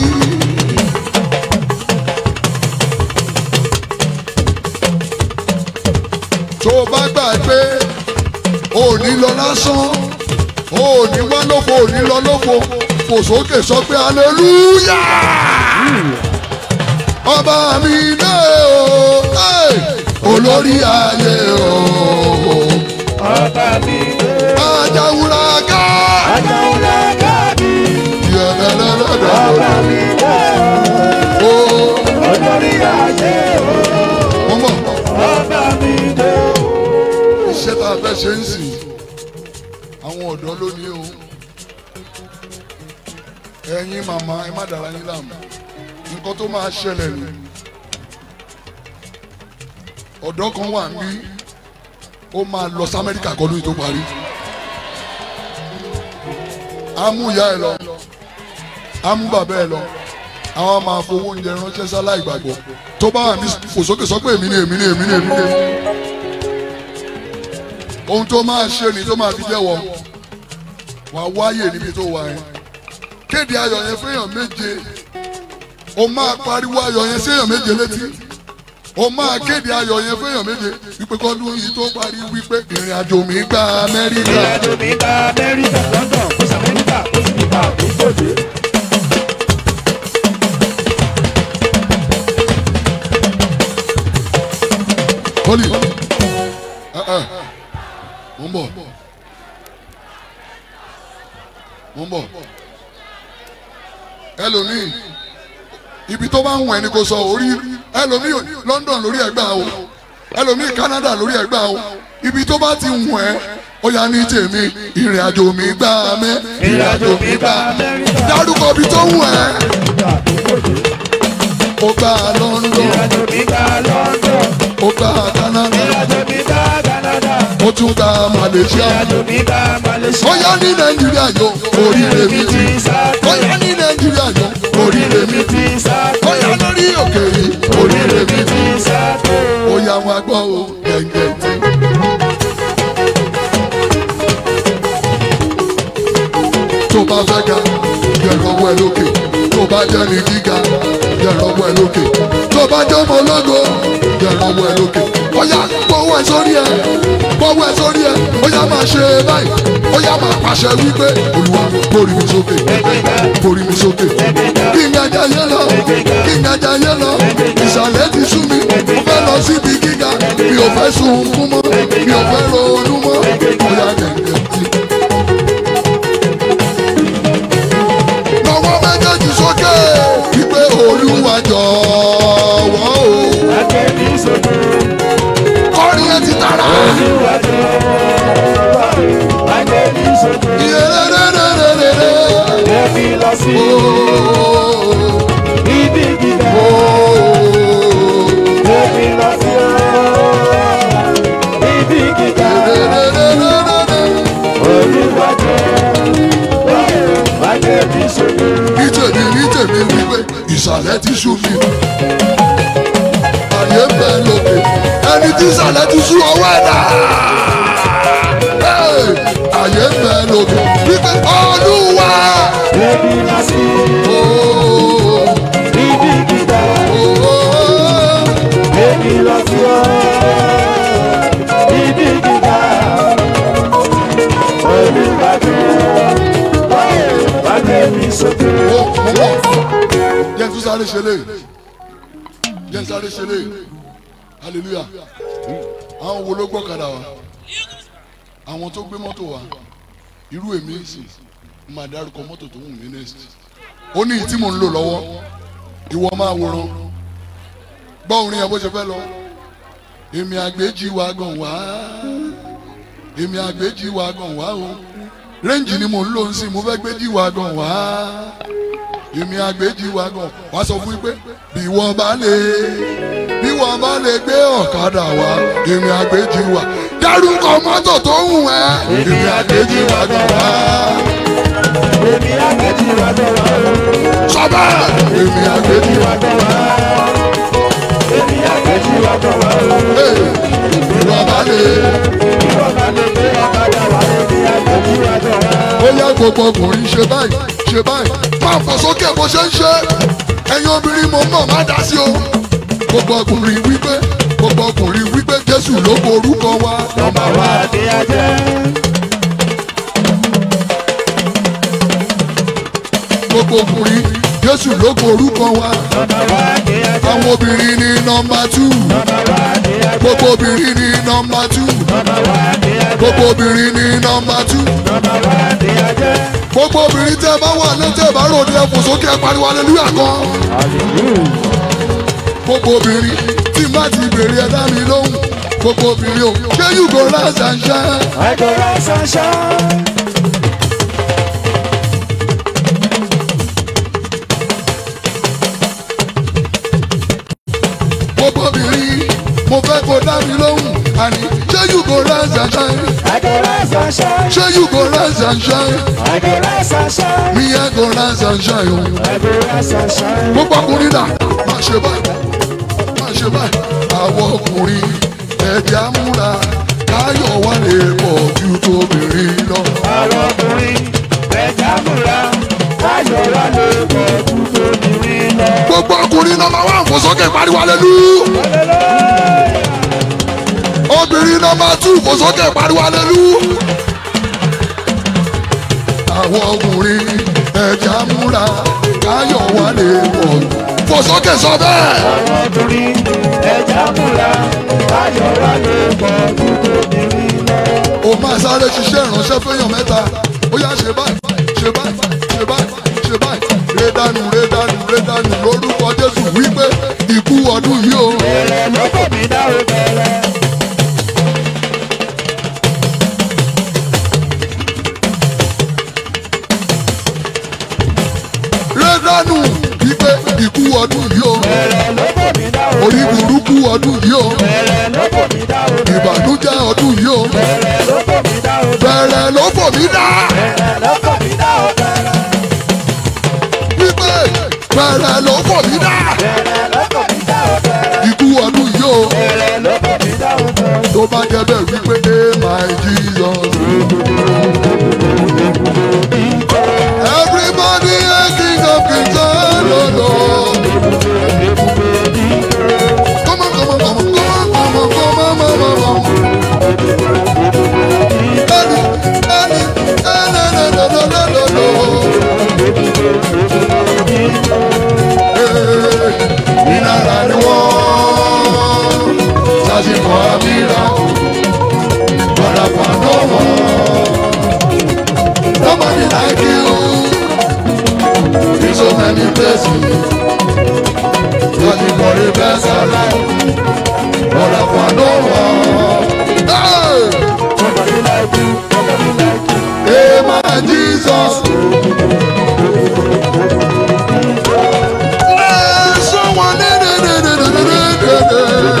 Tó o bá gbà pé o ò ní lọ lásán, o ò ní wá lófo, o ò ní lọ lófo, fò sókè sọ pé hallelujah ọba mi dé o hey! olórí ayé o Ọba mi dé. ajáwúra ká Ajáwúrà kábí. yẹlẹlẹlẹdẹ Ọba mi dé. o Olórí ayé o. mọmọ Ọba mi dé. iṣẹ́ tá a fẹ́ ṣe ń sìn àwọn ọ̀dọ́ lónìí o ẹ̀yin màmá ẹ má dàra yín láàmú nǹkan tó máa ṣẹlẹ̀ nù ọ̀dọ́ kan wà ní ó máa lọ sí Amẹ́ríkà kọ́ lóyún tó parí á mú ìyá ẹ lọ á mú bàbá ẹ lọ àwọn máa fowó oúnjẹ ránṣẹ́ sálá ìgbàgbọ́ tó bá wà ní fòsókè sọ pé èmi ni èmi ni èmi ni èmi ni ohun tó máa ṣe ni tó máa fi jẹ́wọ́ wà á wáyè níbi tó wà yẹn kéde ayọ̀ yẹn fẹ́yàn méje o máa pariwo ayọ̀ yẹn séyàn méje létí o máa kéde ayọ̀ yẹn fẹ́yàn méje wípé kọ́dún yìí tó parí wípé ìrìn àjò mi gba Amẹ́ríkà Ìrìnàjò mi gba Amẹ́ríkà, London, kó sí Amẹ́ríkà, kó sì nípa àkókòdé. Holy ẹ ẹ mo ń bọ̀ mo ń bọ̀ ẹlòmíì ibi tó bá ń wọ̀ ẹni kò sọ orí ẹlòmíì London lórí ẹgbà o ẹlòmíì Canada lórí ẹgbà o ibi tó bá ti wọ̀ ẹ́ ó yá ní tèmi ìrìn àjò mi gbà mẹ́ Ìrìnàjò mi gba Amẹ́ríkà, dárúkọ ibi tó wọ̀ ẹ́ ó gbà London ìrìnàjò mi gba London, ó gbà Canada ìrìnàjò mi gba Canada, ó tún gbà Malaysia. ìrìnàjò mi gba Malaysia. ó yá ní nàìjíríà yó oríire mi ti ó yá ní nàìjíríà yó oríire mi ti ó yá lórí òkè yìí oríire mi ti ó yá wọn gbọ́ o gẹ̀ǹgẹ̀ tí. tó bá fẹ́ ga yẹ̀rọ wẹ̀ lókè tó bá jẹ́ ní gíga yẹ̀rọ wẹ̀ lókè tó bá jẹ́ ọmọ ológo yẹ̀rọ wẹ̀ lókè ó yá gbọ́wọ́ ẹ̀ sórí ẹ̀ gbọ́wọ́ ẹ̀ sórí ẹ̀ ó yá máa ṣe báyìí ó yá máa pàṣẹ wípé olúwa borí mi sókè borí mi sókè kí n ajá yé lọ kí n ajá yé lọ ìsàlẹ̀ ti sú mi mo fẹ́ lọ síbi gíga mi ò fẹ́ sunkún mọ́ mi ò fẹ́ ronú mọ́ ó yá gẹ̀gẹ̀ tí. lọ́wọ́ méjèèjì sókè wípé olúwa jọ̀wọ́ o Akẹ́bí sókè, kọrin ẹ ti tara Olúwa jọ̀wọ́, akẹ́bí sókè, yẹrẹrẹrẹrẹrẹ ẹbí lọ sí ooo ibi gíga, ooo ẹbí lọ sí ibi gíga, yẹrẹrẹrẹrẹrẹ. Olúwa jọ̀wọ́, akẹ́bí sókè. ní tèmi ní tèmi wípé ìsàlẹ̀ ti sú mi àyè ń bẹ lókè ẹni tí ìsàlẹ̀ ti sú ọwọ́ ẹ̀dá Hey! àyè ń bẹ lókè wípé olúwa Ẹbí lọ sí ooo ibi gíga, ooo ẹbí lọ sí ibi gíga olùwàjò wàgbé mi sókè. ó mú bọ̀ jẹ́ tún sáré ṣe lé jẹ́ sáré ṣe lé hallelujah àwọn wo ló gbọ́kadà wa àwọn tó gbé mọ́tò wa irú èmi sì ń máa dárúkọ mọ́tò tó wù mí next ó ní ìtí mò ń lò lọ́wọ́ ìwọ máa wòran gbọ́ orin yẹn bó ṣe fẹ́ lọ èmi àgbéjì wa gàn wá èmi àgbéjì wa gàn wá o rẹ́ǹjì ni mò ń lò ń sìn mo fẹ́ gbéjì wa gàn wá èmi àgbéjì wa gàn wá sọ fún yín pé bí wọ́n bá lè bí wọ́n bá lè gbé ọ̀kadà wá èmi àgbéjì wa dárúkọ mọ́tò tó ń wù ẹ́ èmi àgbéjì wa gàn wá èmi àgbẹ̀jì wà lọ́wọ́ sọ bẹ́ẹ̀ èmi àgbéjì wa wà lọ́wọ́ èmi àgbẹ̀jì wà lọ́wọ́ Hey, bí wọ́n bá lè. ìwọ bá lè gbé ọ̀kadà wà èmi àgbẹ̀jì wà lọ́wọ́. ó yá gbogbo ọkùnrin ṣe báyìí ṣe báyìí máa fò sókè bó ṣe ń ṣe ẹ̀yin obìnrin mo mọ̀ má dá sí o gbogbo ọkùnrin wípé gbogbo ọkùnrin wípé jésù ló borúkọ wa Nọmba wa ni a jẹ́. gbogbo ọkùnrin jésù ló borúkọ wa Nọmba wa ni a jẹ́. àwọn obìnrin ní nọmba tù Nọmba wa ni a jẹ́. gbogbo obìnrin ní nọmba tù Nọmba wa ni a jẹ́. gbogbo obìnrin ní nọmba tù Nọmba wa ni a jẹ́. gbogbo obìnrin tẹ́ bá wà létí bá ròde ẹ fò sókè ẹ pariwo hallelujah kan. gbogbo obìnrin tí má ti bèrè ẹ dá mi lóhùn gbogbo obìnrin o ṣé you go rise and shine. I go rise and shine. gbogbo obìnrin mo fẹ́ kó dá mi lóhùn àní ṣé you go rise and shine. I go rise and shine. ṣé you go rise and shine. I go rise and shine. mi yẹn go rise and shine o. I go rise and shine. gbogbo ọkùnrin dà máa ṣe báyìí máa ṣe báyìí àwọn ọkùnrin ẹ̀jẹ̀ amúra káyọ̀ wà lè pọ̀ ju tóbìnrin lọ. Àwọn ọkùnrin ẹja múra. Ayọ̀ wa lè pọ̀ ju tóbìnrin lọ. gbogbo ọkùnrin nọmba wà fò sókè pariwo alelu. obìnrin nọmba tù fò sókè pariwo alelu. àwọn ọkùnrin ẹ̀jẹ̀ amúra káyọ̀ wà lè pọ̀ fò sókè sọ bẹ́ẹ̀. Àwọn ọkùnrin ẹja múra. Ayọ̀ wa lè pọ̀ ju tóbìnrin lọ. o máa sáré ṣiṣẹ́ ìránṣẹ́ fẹ́yàn mẹ́ta ó yá ṣe báyìí ṣe báyìí ṣe báyìí ṣe báyìí rédánù rédánù rédánù lórúkọ jésù wípé ikú ọdún yìí o Bẹ̀rẹ̀ ló kò mí dá o bẹ̀rẹ̀. rédánù wípé ikú ọdún yìí o Bẹ̀rẹ̀ ló kò mí dá o orí burúkú ọdún yìí o Bẹ̀rẹ̀ ló kò mí dá o ìbànújẹ́ ọdún yìí o Bẹ̀rẹ̀ ló kò mí dá o bẹ̀rẹ̀ ló fò mí dá Bẹ̀rẹ̀ ló kò mí dá o bẹ̀rẹ̀. wípé bẹ̀rẹ̀ ló fò mí dá Bẹ̀rẹ̀ ló kò mí dá o bẹ̀rẹ̀. ikú ọdún yìí o Bẹ̀rẹ̀ ló kò mí dá o bẹ̀rẹ̀. tó bá jẹ́ bẹ́ẹ̀ wípé ẹ my jesus. Everybody a king of kings, oh Lord. Come on, come on, come on, come on, come on, come on, come on, come on. Daddy, daddy, eh, no, no, no, no, no, no, no. Eh, ìnara ni wọ́n sásìkò àmìlà ọ̀dàpọ̀ àdọ́wọ̀. Nobody like you in so many places. But you got the best alive. But I found no one. Hey! Nobody like you, nobody like you. Hey, my Jesus. Hey, someone, eh, eh, eh, eh, eh, eh, eh,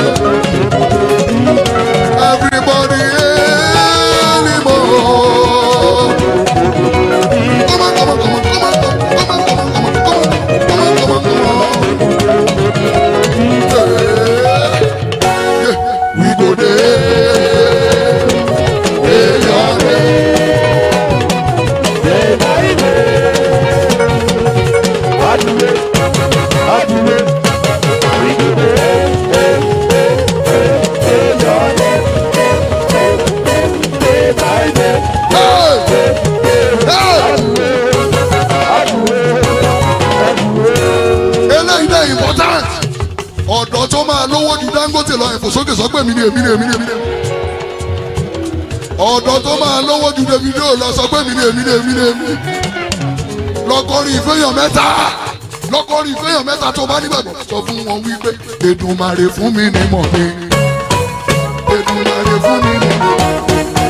eh. Everybody anymore. Come on, come on, come on, come on, come on, come on, come on, come on, come on, come on, come on, come on. Hey. fò sókè sọ pé èmi ni èmi ni èmi ni èmi ni. ọ̀dọ́ tó máa lówó ju Davido lọ sọ pé èmi ni èmi ni èmi ni èmi. lọ́kọ́rin ìfẹ́yàn mẹ́ta lọ́kọ́rin ìfẹ́yàn mẹ́ta tó bá nígbàgbọ́ sọ fún wọn wípé Èdùmàrè fún mi ní mọ̀ mi. Èdùmàrè fún mi ní mọ̀ mi.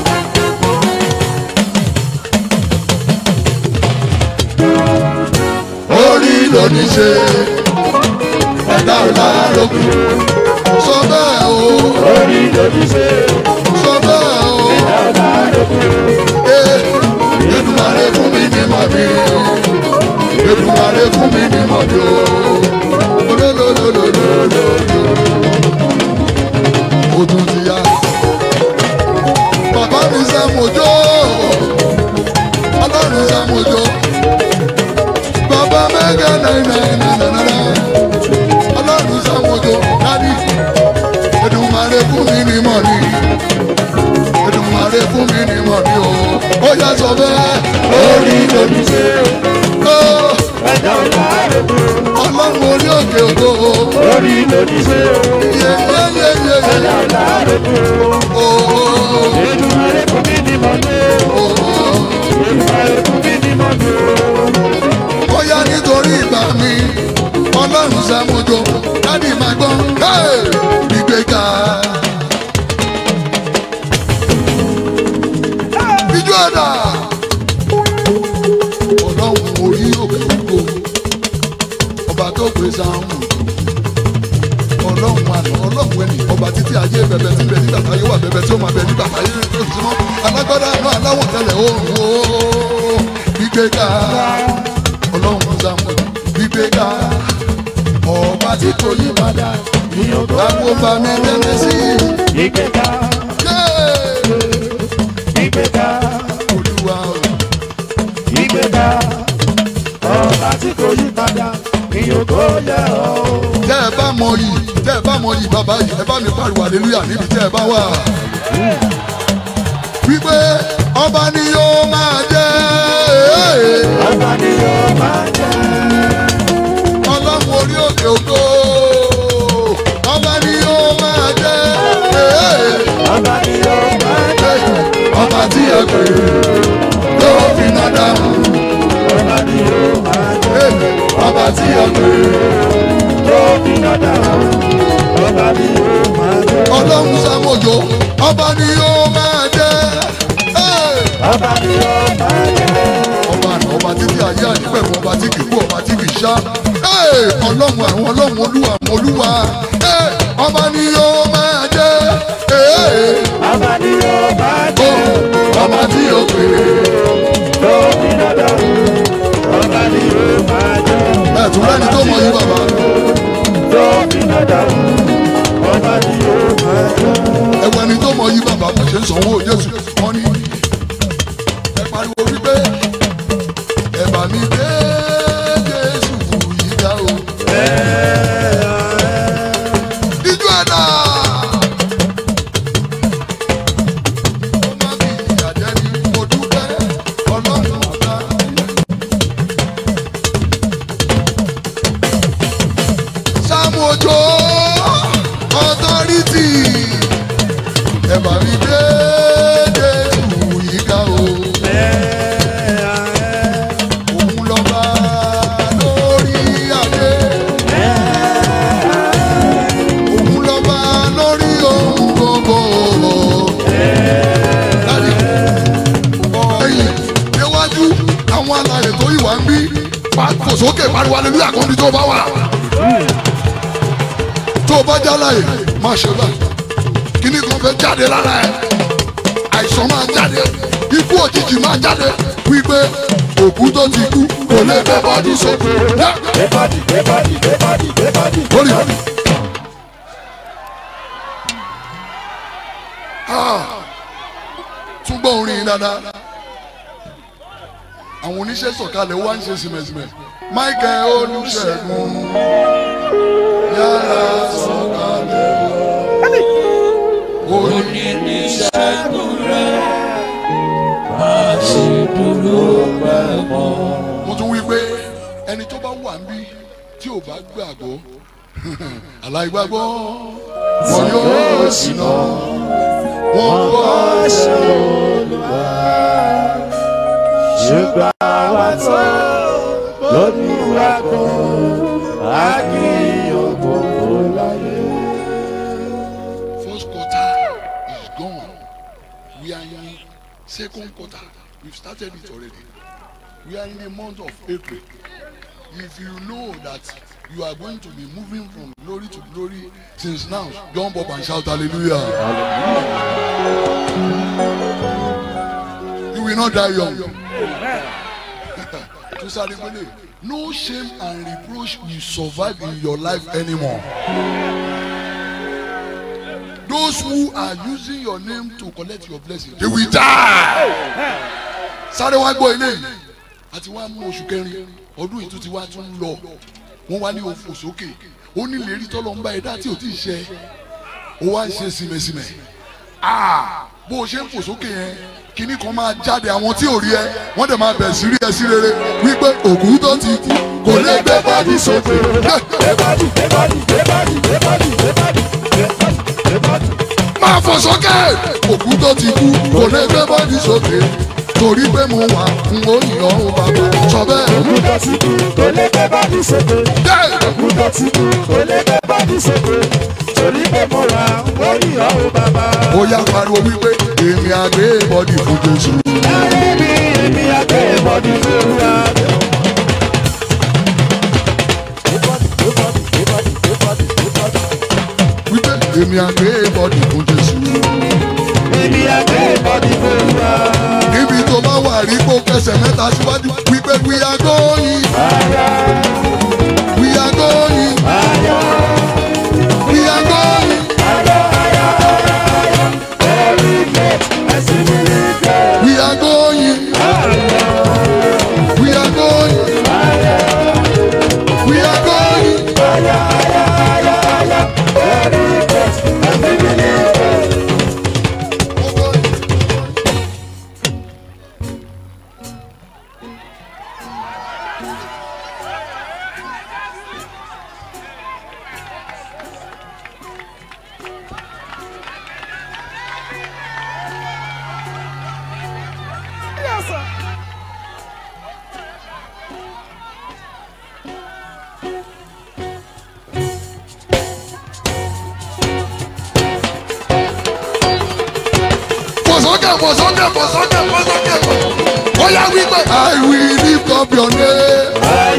orí lóní ṣe ẹ̀dá ọ̀la lókun sọ bẹ́ẹ̀ o orí lòdì ṣe sọ bẹ́ẹ̀ o ọ̀la lókun. ee Èdùmàrè fún mi ní mọ̀bí Èdùmàrè fún mi ní mọ̀bí o olólólólólóló o tún ti yá bàbá mi sẹ́ mojó ọlọ́run sẹ́ mojó bàbá mẹ́gà náírà ọlọ́run sẹ́ mojó dádì Èdùmàrè fún mi ní mọ̀bí. Èdùmàrè fún mi ní mọ̀ ní o. Ó yá sọ bẹ́ẹ̀. orí lòdì ṣe Ó ẹ̀dá ọ̀la lókun. ọlọ́run orí òkè ògo. orí lòdì ṣe Yé yé yé yé ẹ̀dá yé. ọ̀la lókun. Ó Èdùmàrè fún mi ní mọ̀dé. ó Èdùmàrè fún mi ní mọ̀dé. ó yá nítorí ìgbà mi. Ọlọ́run sẹ́mujọ. Dádì máa gbọ́. Hey! Ìgbéga. Ijó ẹ̀dá. Ọlọ́run orí òkè ògo. Ọba tó gbé sáhùn. ọlọ́run àná ọlọ́run ẹni ọba títí ayé bẹ̀bẹ̀ tí ń bẹ nígbà táyé wà bẹ̀bẹ̀ tí ó máa bẹ nígbà táyé tó ti mọ́ alágbádá àná aláwọ̀ tẹ́lẹ̀ oòrùn ooo gbígbéga ọlọ́run sàmù gbígbéga ọba tí kò yí padà àgbọ̀nba mi tẹ́lẹ̀ sí Ìgbéga, yé ìgbéga, olúwa o. ìgbéga. Ọba tí kò yí padà, ìyókò yẹ ọ́. tẹ́ ẹ bá mọ yìí tẹ́ ẹ bá mọ yìí bàbá yìí ẹ bá mi pariwo hallelujah níbi tẹ́ ẹ bá wà. wípé ọba ni yóò máa jẹ́ Ọba ni yóò máa jẹ́. ọlọ́run orí òkè ògo ọba ni yóò máa jẹ́ Ọba ni yóò máa jẹ́. ọba tí ẹ pè tó fi náà dáhùn Ọba ni yóò máa jẹ́. ọba tí ẹ pè Tó fi dada hàn. Ọba ni yóò máa jẹ́. ọlọ́run sàmójó ọba ni yóò máa jẹ́ Ọba ni yóò máa jẹ́. ọba àná ọba títí ayé àdìpẹ̀kọ̀ ọba tí kì í kú ọba tí kì í ṣá ọlọ́run àwọn ọlọ́run olúwa àwọn olúwa ọba ni yóò máa jẹ́ Ọba ni yóò máa jẹ́. ọba tí yóò pè Tó fi dada hàn. Ọba ni yóò máa jẹ́. é ẹ̀tún lẹ́ni tó mọ yí bàbá Tó fi dada hàn. Ọba ni yóò máa jẹ́. ẹ̀wọ̀n ẹni tó mọ yí bàbá kò ṣe ń sanwó jésù wọ́n ní ẹ pariwo wípé ẹ bá mi dé jésù yìí dá o. Díjú ẹ̀dá. Ó má bí ìyàjẹ́ ni mo dúpẹ́ ọlọ́run ọ̀gá. Sáàmù Òjó ọ̀tọ́rìtì ẹ bá mi dé Jésù yìí ká o. Òun lọ́ba lórí adé. Òun lọ́ba lórí ohun gbogbo. Láti ọ̀yìn níwájú àwọn alàyè tó yìí wá ń bí pàtó sókè pariwo alẹ́lú àkọ́ndí tó bá wà. Tó o bá já láyè má ṣe bá. Kíní kan fẹ́ jáde lára ẹ̀. Àìsàn máa jáde. Ikú òjijì máa jáde. Wípé òkú tó ti kú kò lè fẹ́ bọ́dí sókè. Everybody, everybody, everybody, everybody. Lórí. tún gbọ́ orin yìí dáadáa. àwọn oníṣẹ́ sọ̀kalẹ̀ wá ń ṣe sìmẹ̀sìmẹ̀. Michael Olùṣègùn yára sọ̀kalẹ̀ wọ̀. oníṣègùn rẹ̀ máa ṣe dúró pẹ́ mọ́. mo tún wí pé ẹni tó bá wà níbí tí ò bá gbàgbọ́ aláìgbàgbọ́ wọn yóò ṣìnà wọn kọ́ ṣùgbọ́n àwa tó lóníwà kan á kí ògbógbó láyé. First quarter is gone. We are in second quarter. We've started it already. We are in the month of April. If you know that you are going to be moving from glory to glory since now, jump up and shout hallelujah. You will not die young. To Saribole, no shame and reproach will survive in your life anymore. Those who are using your name to collect your blessing, they will die. Sáré wá gbọ́ eléyìí. Àti wá mú oṣù kẹrin, ọdún yìí tún ti wá tún ń lọ. Wọ́n wá ní òfò sókè. Ó ní ìlérí tọ́lọ̀ ń bá ẹ̀dá tí ò tí ì ṣe. Ó wá ń ṣe sìmẹ̀sìmẹ̀. Ah! Bó o ṣe ń fò sókè yẹn, kinní kan máa jáde àwọn tí ò rí ẹ. Wọ́n dẹ̀ máa bẹ̀ sí rí ẹ sí rere. Wípé òkú tó ti kú kò lè gbé bọ́dí sókè. Everybody, everybody, everybody, everybody, everybody, everybody, everybody. máa fò sókè òkú tó ti kú kò lè gbé bọ́dí sókè torí pé mo wà ń òyìnbó ń bàbá sọ bẹ́ẹ̀. Òkúta ti kú, kò lè gbé bọ́dí sókè. Dẹ́! Òkúta ti kú, kò lè gbé bọ́dí sókè. Torí pé mo wà lórí ọ̀hún bàbá. ó yá pariwo wípé èmi àgbé bọ́dí fún Jésù. Láyé mi, èmi àgbé bọ́dí fún wa. wípé èmi àgbé bọ́dí fún Jésù. Èmi àgbé bọ́dí fún wa. níbi tó bá wà rí kó kẹsẹ̀ mẹ́ta síwájú wípé we are going we are going we are going we are going we are going we are going. Fọ̀sọ́kẹ̀ fọ̀sọ́kẹ̀ fọ̀sọ́kẹ̀ fọ̀sọ́kẹ̀ fọ̀sọ́kẹ̀. Ó yá wípé I will lift up your name.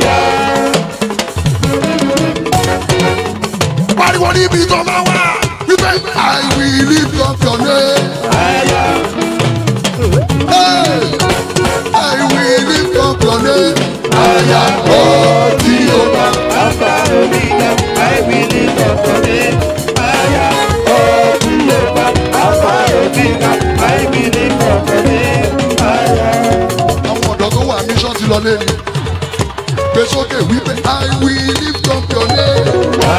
Pariwo níbi tó máa wà. Wípé I will lift up your name. Hey! I will lift up your name. Àyà ó tí o bá. Alpha Omega, I will lift up your name. Aya, oh, Jehovah. Alpha Omega, I will lift up your name. Aya. Àwọn ọ̀dọ́ tó wà mission ti lọ lé ni. Gbé sókè wípé I will lift up your name.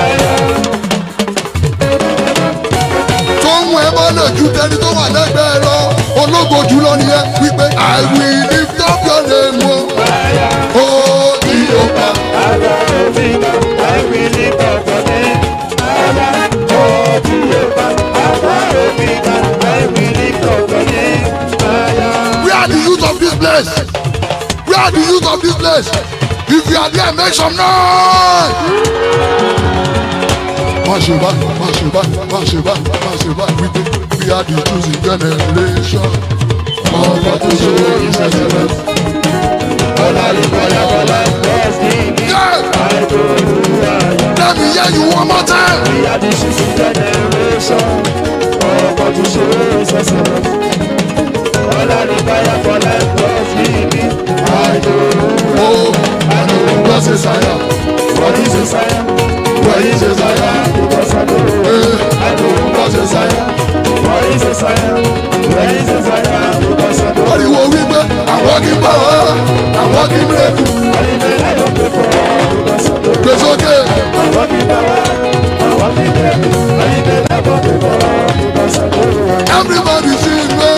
tó ń wọ ẹ bá lè ju tẹni tó wà lẹ́gbẹ̀ẹ́ lọ ológo jùlọ nìyẹn wípé I will lift up your name o. ó ní ọba Alpha Omega, I will lift up your name. Aya, oh, Jehovah. Alpha Omega, I will lift up your name. Aya. where are the youth of this place where are the youth of this place if you are there make some noise. má ṣe báyìí má ṣe báyìí má ṣe báyìí má ṣe báyìí wípé we are the choosing generation. ọba tó ṣe ìṣẹ̀lẹ̀ Yeah! Let me hear you one more time. We are the choosing generation. Ọkọ̀ tó ṣe é ṣẹ̀ṣẹ̀. Ọlá ní báyà fọlá ẹ̀kọ́ sí mi. Àìdó. Oh, I know God says I am. What is a sign? What is a Zion? Because I know. Eh, I know. God says I am. What is a sign? Where is a sign? Because I know. Pariwo wípé àwọn kì í bá wa, àwọn kì í mẹ́kù. I did I don't pay for because I know. Gbé sókè. I want it now. I want it there. I did I don't pay for because I know. Everybody sing no.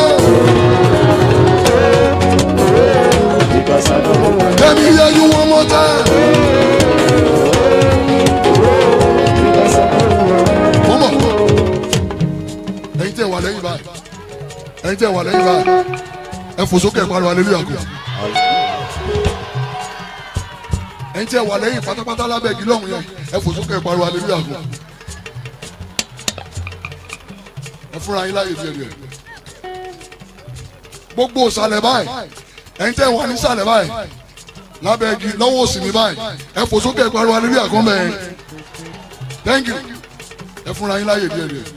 Because I know. Let me hear you one more time. lẹ́yìn báyìí ẹ̀yin tẹ́ wà lẹ́yìn báyìí ẹ fò sókè pariwo hallelujah kù ẹ̀yin tẹ́ wà lẹ́yìn pátápátá lábẹ́ igi lọ́hùn yẹn ẹ fò sókè pariwo hallelujah kù ẹ fúnra yín láyè díẹ̀ díẹ̀ gbogbo ìsàlẹ̀ báyìí ẹ̀yin tẹ́ wà ní ìsàlẹ̀ báyìí lábẹ́ igi lọ́wọ́ òsì mi báyìí ẹ fò sókè pariwo hallelujah kan bẹ́ẹ̀ thank you ẹ fúnra yín láyè díẹ̀ díẹ̀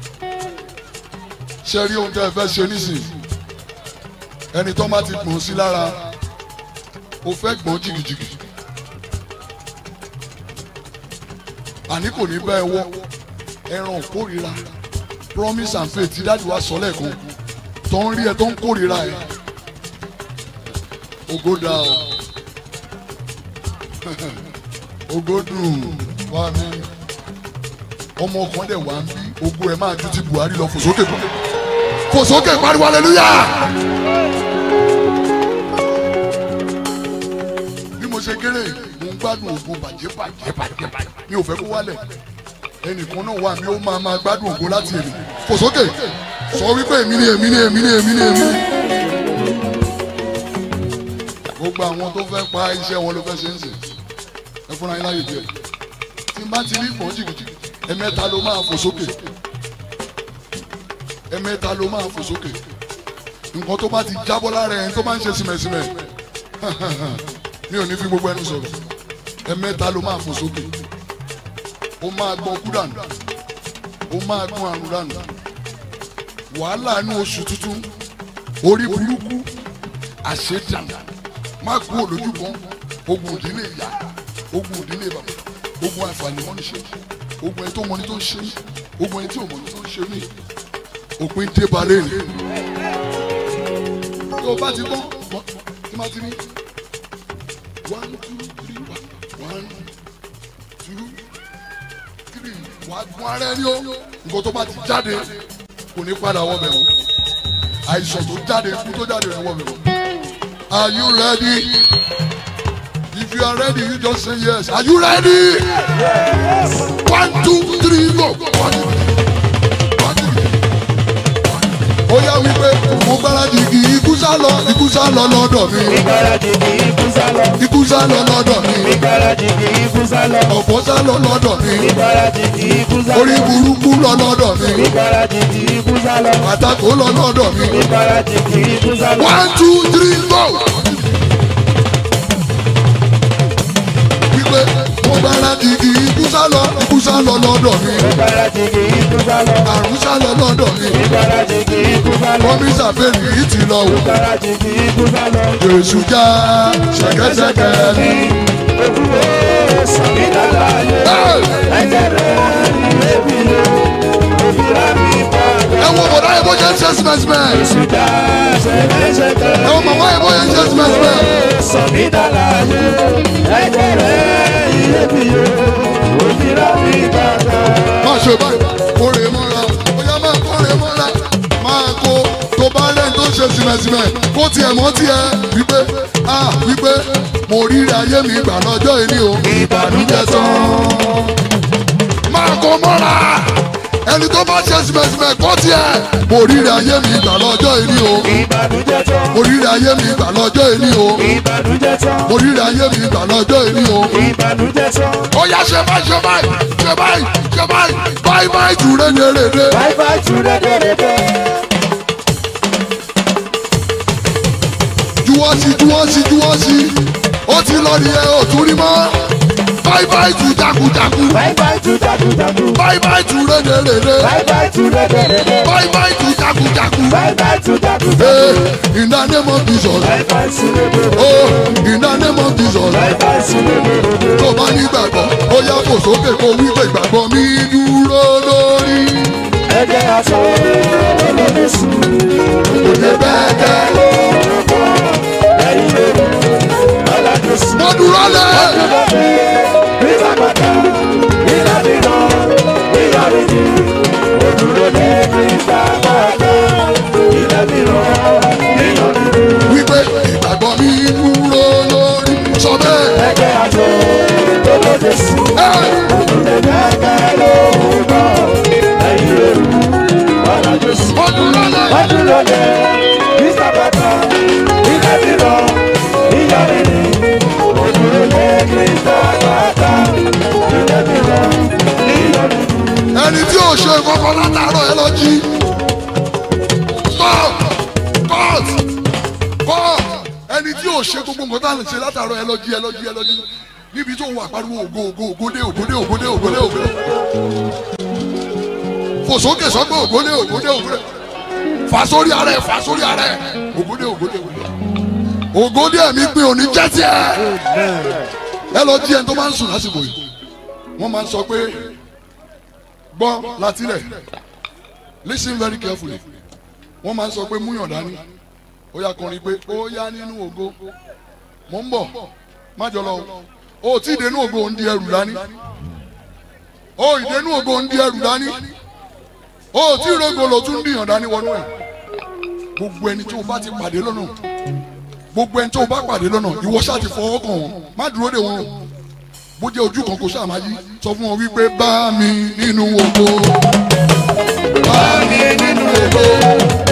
ṣe rí ohun tẹ́ ẹ fẹ́ ṣe nísìnyí ẹni tó bá ti gbọ̀n sí lára o fẹ́ gbọ̀n jìgìjìgì àní kò ní bá ẹ wọ́ ẹran kórìíra promise and faith tí dáàdi wa sọ lẹ́ẹ̀kan tó ń rí ẹ tó ń kórìíra ẹ ògo dà o ògo dùn wá mi ọmọ kan dẹ̀ wá ń bí ogun ẹ̀ máa ju ti Buhari lọ fò sókè kan fò sókè pariwo hallelujah. bí mo ṣe kéré mo ń gbádùn ògùn bàjẹ́ bàjẹ́ bàjẹ́ bàjẹ́ mi ò fẹ́ kó wálẹ̀ ẹnìkan náà wà mí ó máa máa gbádùn ògùn láti èmi fò sókè sọ wípé èmi ni èmi ni èmi ni èmi ni èmi ni. gbogbo àwọn tó fẹ́ pa iṣẹ́ wọn ló fẹ́ ṣe ń sè ẹ fúnra yín láyè díẹ̀ tí n bá ti rí ìpọ́n jìgìjìgì ẹ̀mẹ́ta ló máa fò sókè ẹ̀mẹ́ta ló máa fò sókè nǹkan tó bá ti jábọ́ lára ẹ̀ tó máa ń ṣe sìmẹ̀sìmẹ̀ mi ò ní fi gbogbo ẹnu sọ̀rọ̀ ẹ̀mẹ́ta ló máa fò sókè ó máa gbọ́n kú dànù ó máa gbọ́n àrùn dànù wàhálà inú oṣù tuntun orí burúkú àṣedànù má kú òlójú kan ogun ìdílé ìyá ogun ìdílé bàbá ogun àǹfààní mọ́ni ṣe ogun ẹni tó mọ ní tó ń ṣe mí ogun ẹni tí ò mọ ní tó ń ṣe mí òpin dé balẹ̀ rè tó o bá ti gbọ́ gbọ́ tí má ti ní one two three one one two three wà á gun ara ẹni o nǹkan tó bá ti jáde kò ní padà wọ bẹ̀ wọ́n àìsàn tó jáde ikú tó jáde rẹ̀ wọ bẹ̀ wọ́n are you ready? If you are ready, you just say yes. Are you ready? Yes. One, two, three, go. One, two, one, two. Ó yá wípé mo gbáradì kí ikú sá lọ, ikú sá lọ lọ́dọ̀ mi. Ìgbáradì kì í kú sálọ. Ikú sá lọ lọ́dọ̀ mi. Ìgbáradì kì í kú sálọ. Ọ̀fọ̀ sá lọ lọ́dọ̀ mi. Ìgbáradì kì í kú sálọ. Orí burúkú lọ lọ́dọ̀ mi. Ìgbáradì kì í kú sálọ. Àtakò lọ lọ́dọ̀ mi. Ìgbáradì kì í kú sálọ. One, two, three, go. Wípé mo gbáradì kí ikú sá lọ, ikú sá lọ lọ́dọ̀ mi. Ìgbáradì kì í kú sálọ. Àrùn sá lọ lọ́dọ̀ mi. Ìgbáradì kì í kú sálọ. Kọ́mísà bẹ́ẹ̀ni yìí ti lọ wò. Ìgbáradì kì í kú sálọ. Jésù já ṣẹ̀kẹ̀ṣẹ̀kẹ̀ ní. Ojúwe sọ̀mí dàgbà yé. Hey! Ẹ̀jẹ̀ rẹ̀ lébi lé. Òbíra mi bá Ẹ wo bọ̀dá yẹn bó ṣe ń ṣe símẹ́símẹ́. Ìṣúdá ṣẹ̀kẹ̀ṣẹ̀kẹ̀. Ẹ wo màmá yẹn bó ṣe ń ṣe símẹ́símẹ́. Sọ̀mí dàgbà yé. Ẹ̀jẹ̀ rẹ̀ lébi lé. Òbíra mi bàbá. Má ṣe báyìí, kórè mọ́ra, bóyá máa kórè mọ́ra. Máa kó tó bá lẹ́yìn tó ṣe símẹ́símẹ́. Kó tiẹ̀ mọ́ tiẹ̀ wípé a wípé mo rírí ayé mi gbà lọ́jọ́ ìní o. Ìbànújẹ́ tán. Máa kó mọ́ra. Ẹni tó bá ṣe símẹ́símẹ́ kó tiẹ̀. Mo rírí ayé mi gbà lọ́jọ́ ìní o. Ìbànújẹ́ tán. Mo rírí ayé mi gbà lọ́jọ́ ìní o. Ìbànújẹ́ tán. Mo rírí ayé mi gbà lọ́jọ́ ìní o. Ìbànújẹ́ tán. ó yá ṣe báyìí ṣe báyìí ṣe báyìí ṣe báyìí báyìí báyìí jù rédèrèdè. Bye bye to the day. juwọ́ sí juwọ́ sí juwọ́ sí ó ti lọ nìyẹn ò tún rí mọ́ báyìí báyìí jù jagunjagu Bye bye to jagu jagu. báyìí báyìí jù rédèrèdè Bye bye to the day. báyìí báyìí jù jagunjagu. Bye bye to jagu jagu. Hey, in the name of Jesus Bye bye to the day. oh in the name of Jesus Bye bye to the day. tó bá ní gbàgbọ́ ó yá fò sókè kó wí pé ìgbàgbọ́ mi dúró lórí Ẹ̀jẹ̀ aṣọ olóde sùn. òde bẹ́ẹ̀ kẹ́ Ẹ̀yin lóru. Ọ̀làjọ sùn. mo dúró lẹ́. Nígbà pàtà. Nígbà mìíràn. Nígbà méjì. Òdúró lé nígbà pàtà. Nígbà mìíràn. Nígbà méjì. wípé ìgbàgbọ́ mi dúró lórí sọ bẹ́ẹ̀. Ẹ̀jẹ̀ aṣọ olóde sùn. Ẹ́, Òdúró lé kẹ́kẹ́ lóru náà. Ẹ̀yin lóru. Ọ̀làjọ sùn. ó ṣọlẹ̀ mr bàtà ilé ti lọ ìyá rírì òdúró lé mr bàtà ilé ti lọ ìyá rírì. ẹni tí ò ṣe kankan látàárọ̀ ẹ lọ jí. stop cut cut ẹni tí ò ṣe gbogbo nǹkan tá à ń ṣe látàárọ̀ ẹ lọ jí ẹ lọ jí ẹ lọ jí níbi tó ń wà pariwo ògo ògo ògódé ògódé ògódé ògódé ògódé fò sókè sọgbọn ògódé ògódé ògódé fà sórí ara ẹ fà sórí ara ẹ ògódé ògódé ògódé ògódé ẹ̀mí pé òní jẹ́ tiẹ̀ ẹ lọ jí ẹni tó máa ń sùn lásìkò yìí wọ́n máa ń sọ pé gbọ́ látilẹ̀ listen very carefully wọ́n máa ń sọ pé múyàn dání ó yá kọrin pé ó yá nínú ògo mò ń bọ̀ má jọ lọ o ò tí ì dénú ògo ń di ẹrù dání o ì dénú ògo ń di ẹrù dání o ò tí ì rógo lò tún dìyàn dání wọnú ẹ̀ gbogbo ẹni tó o bá ti pàdé lọ́nà gbogbo ẹni tó o bá pàdé lọ́nà ìwọ ṣáà ti fọwọ́ kàn wọ́n má dúró dè wọ́n o bó jẹ́ ojú kan kò ṣáà máa yí sọ fún wọn wípé bá mi nínú ògo bá mi nínú ògo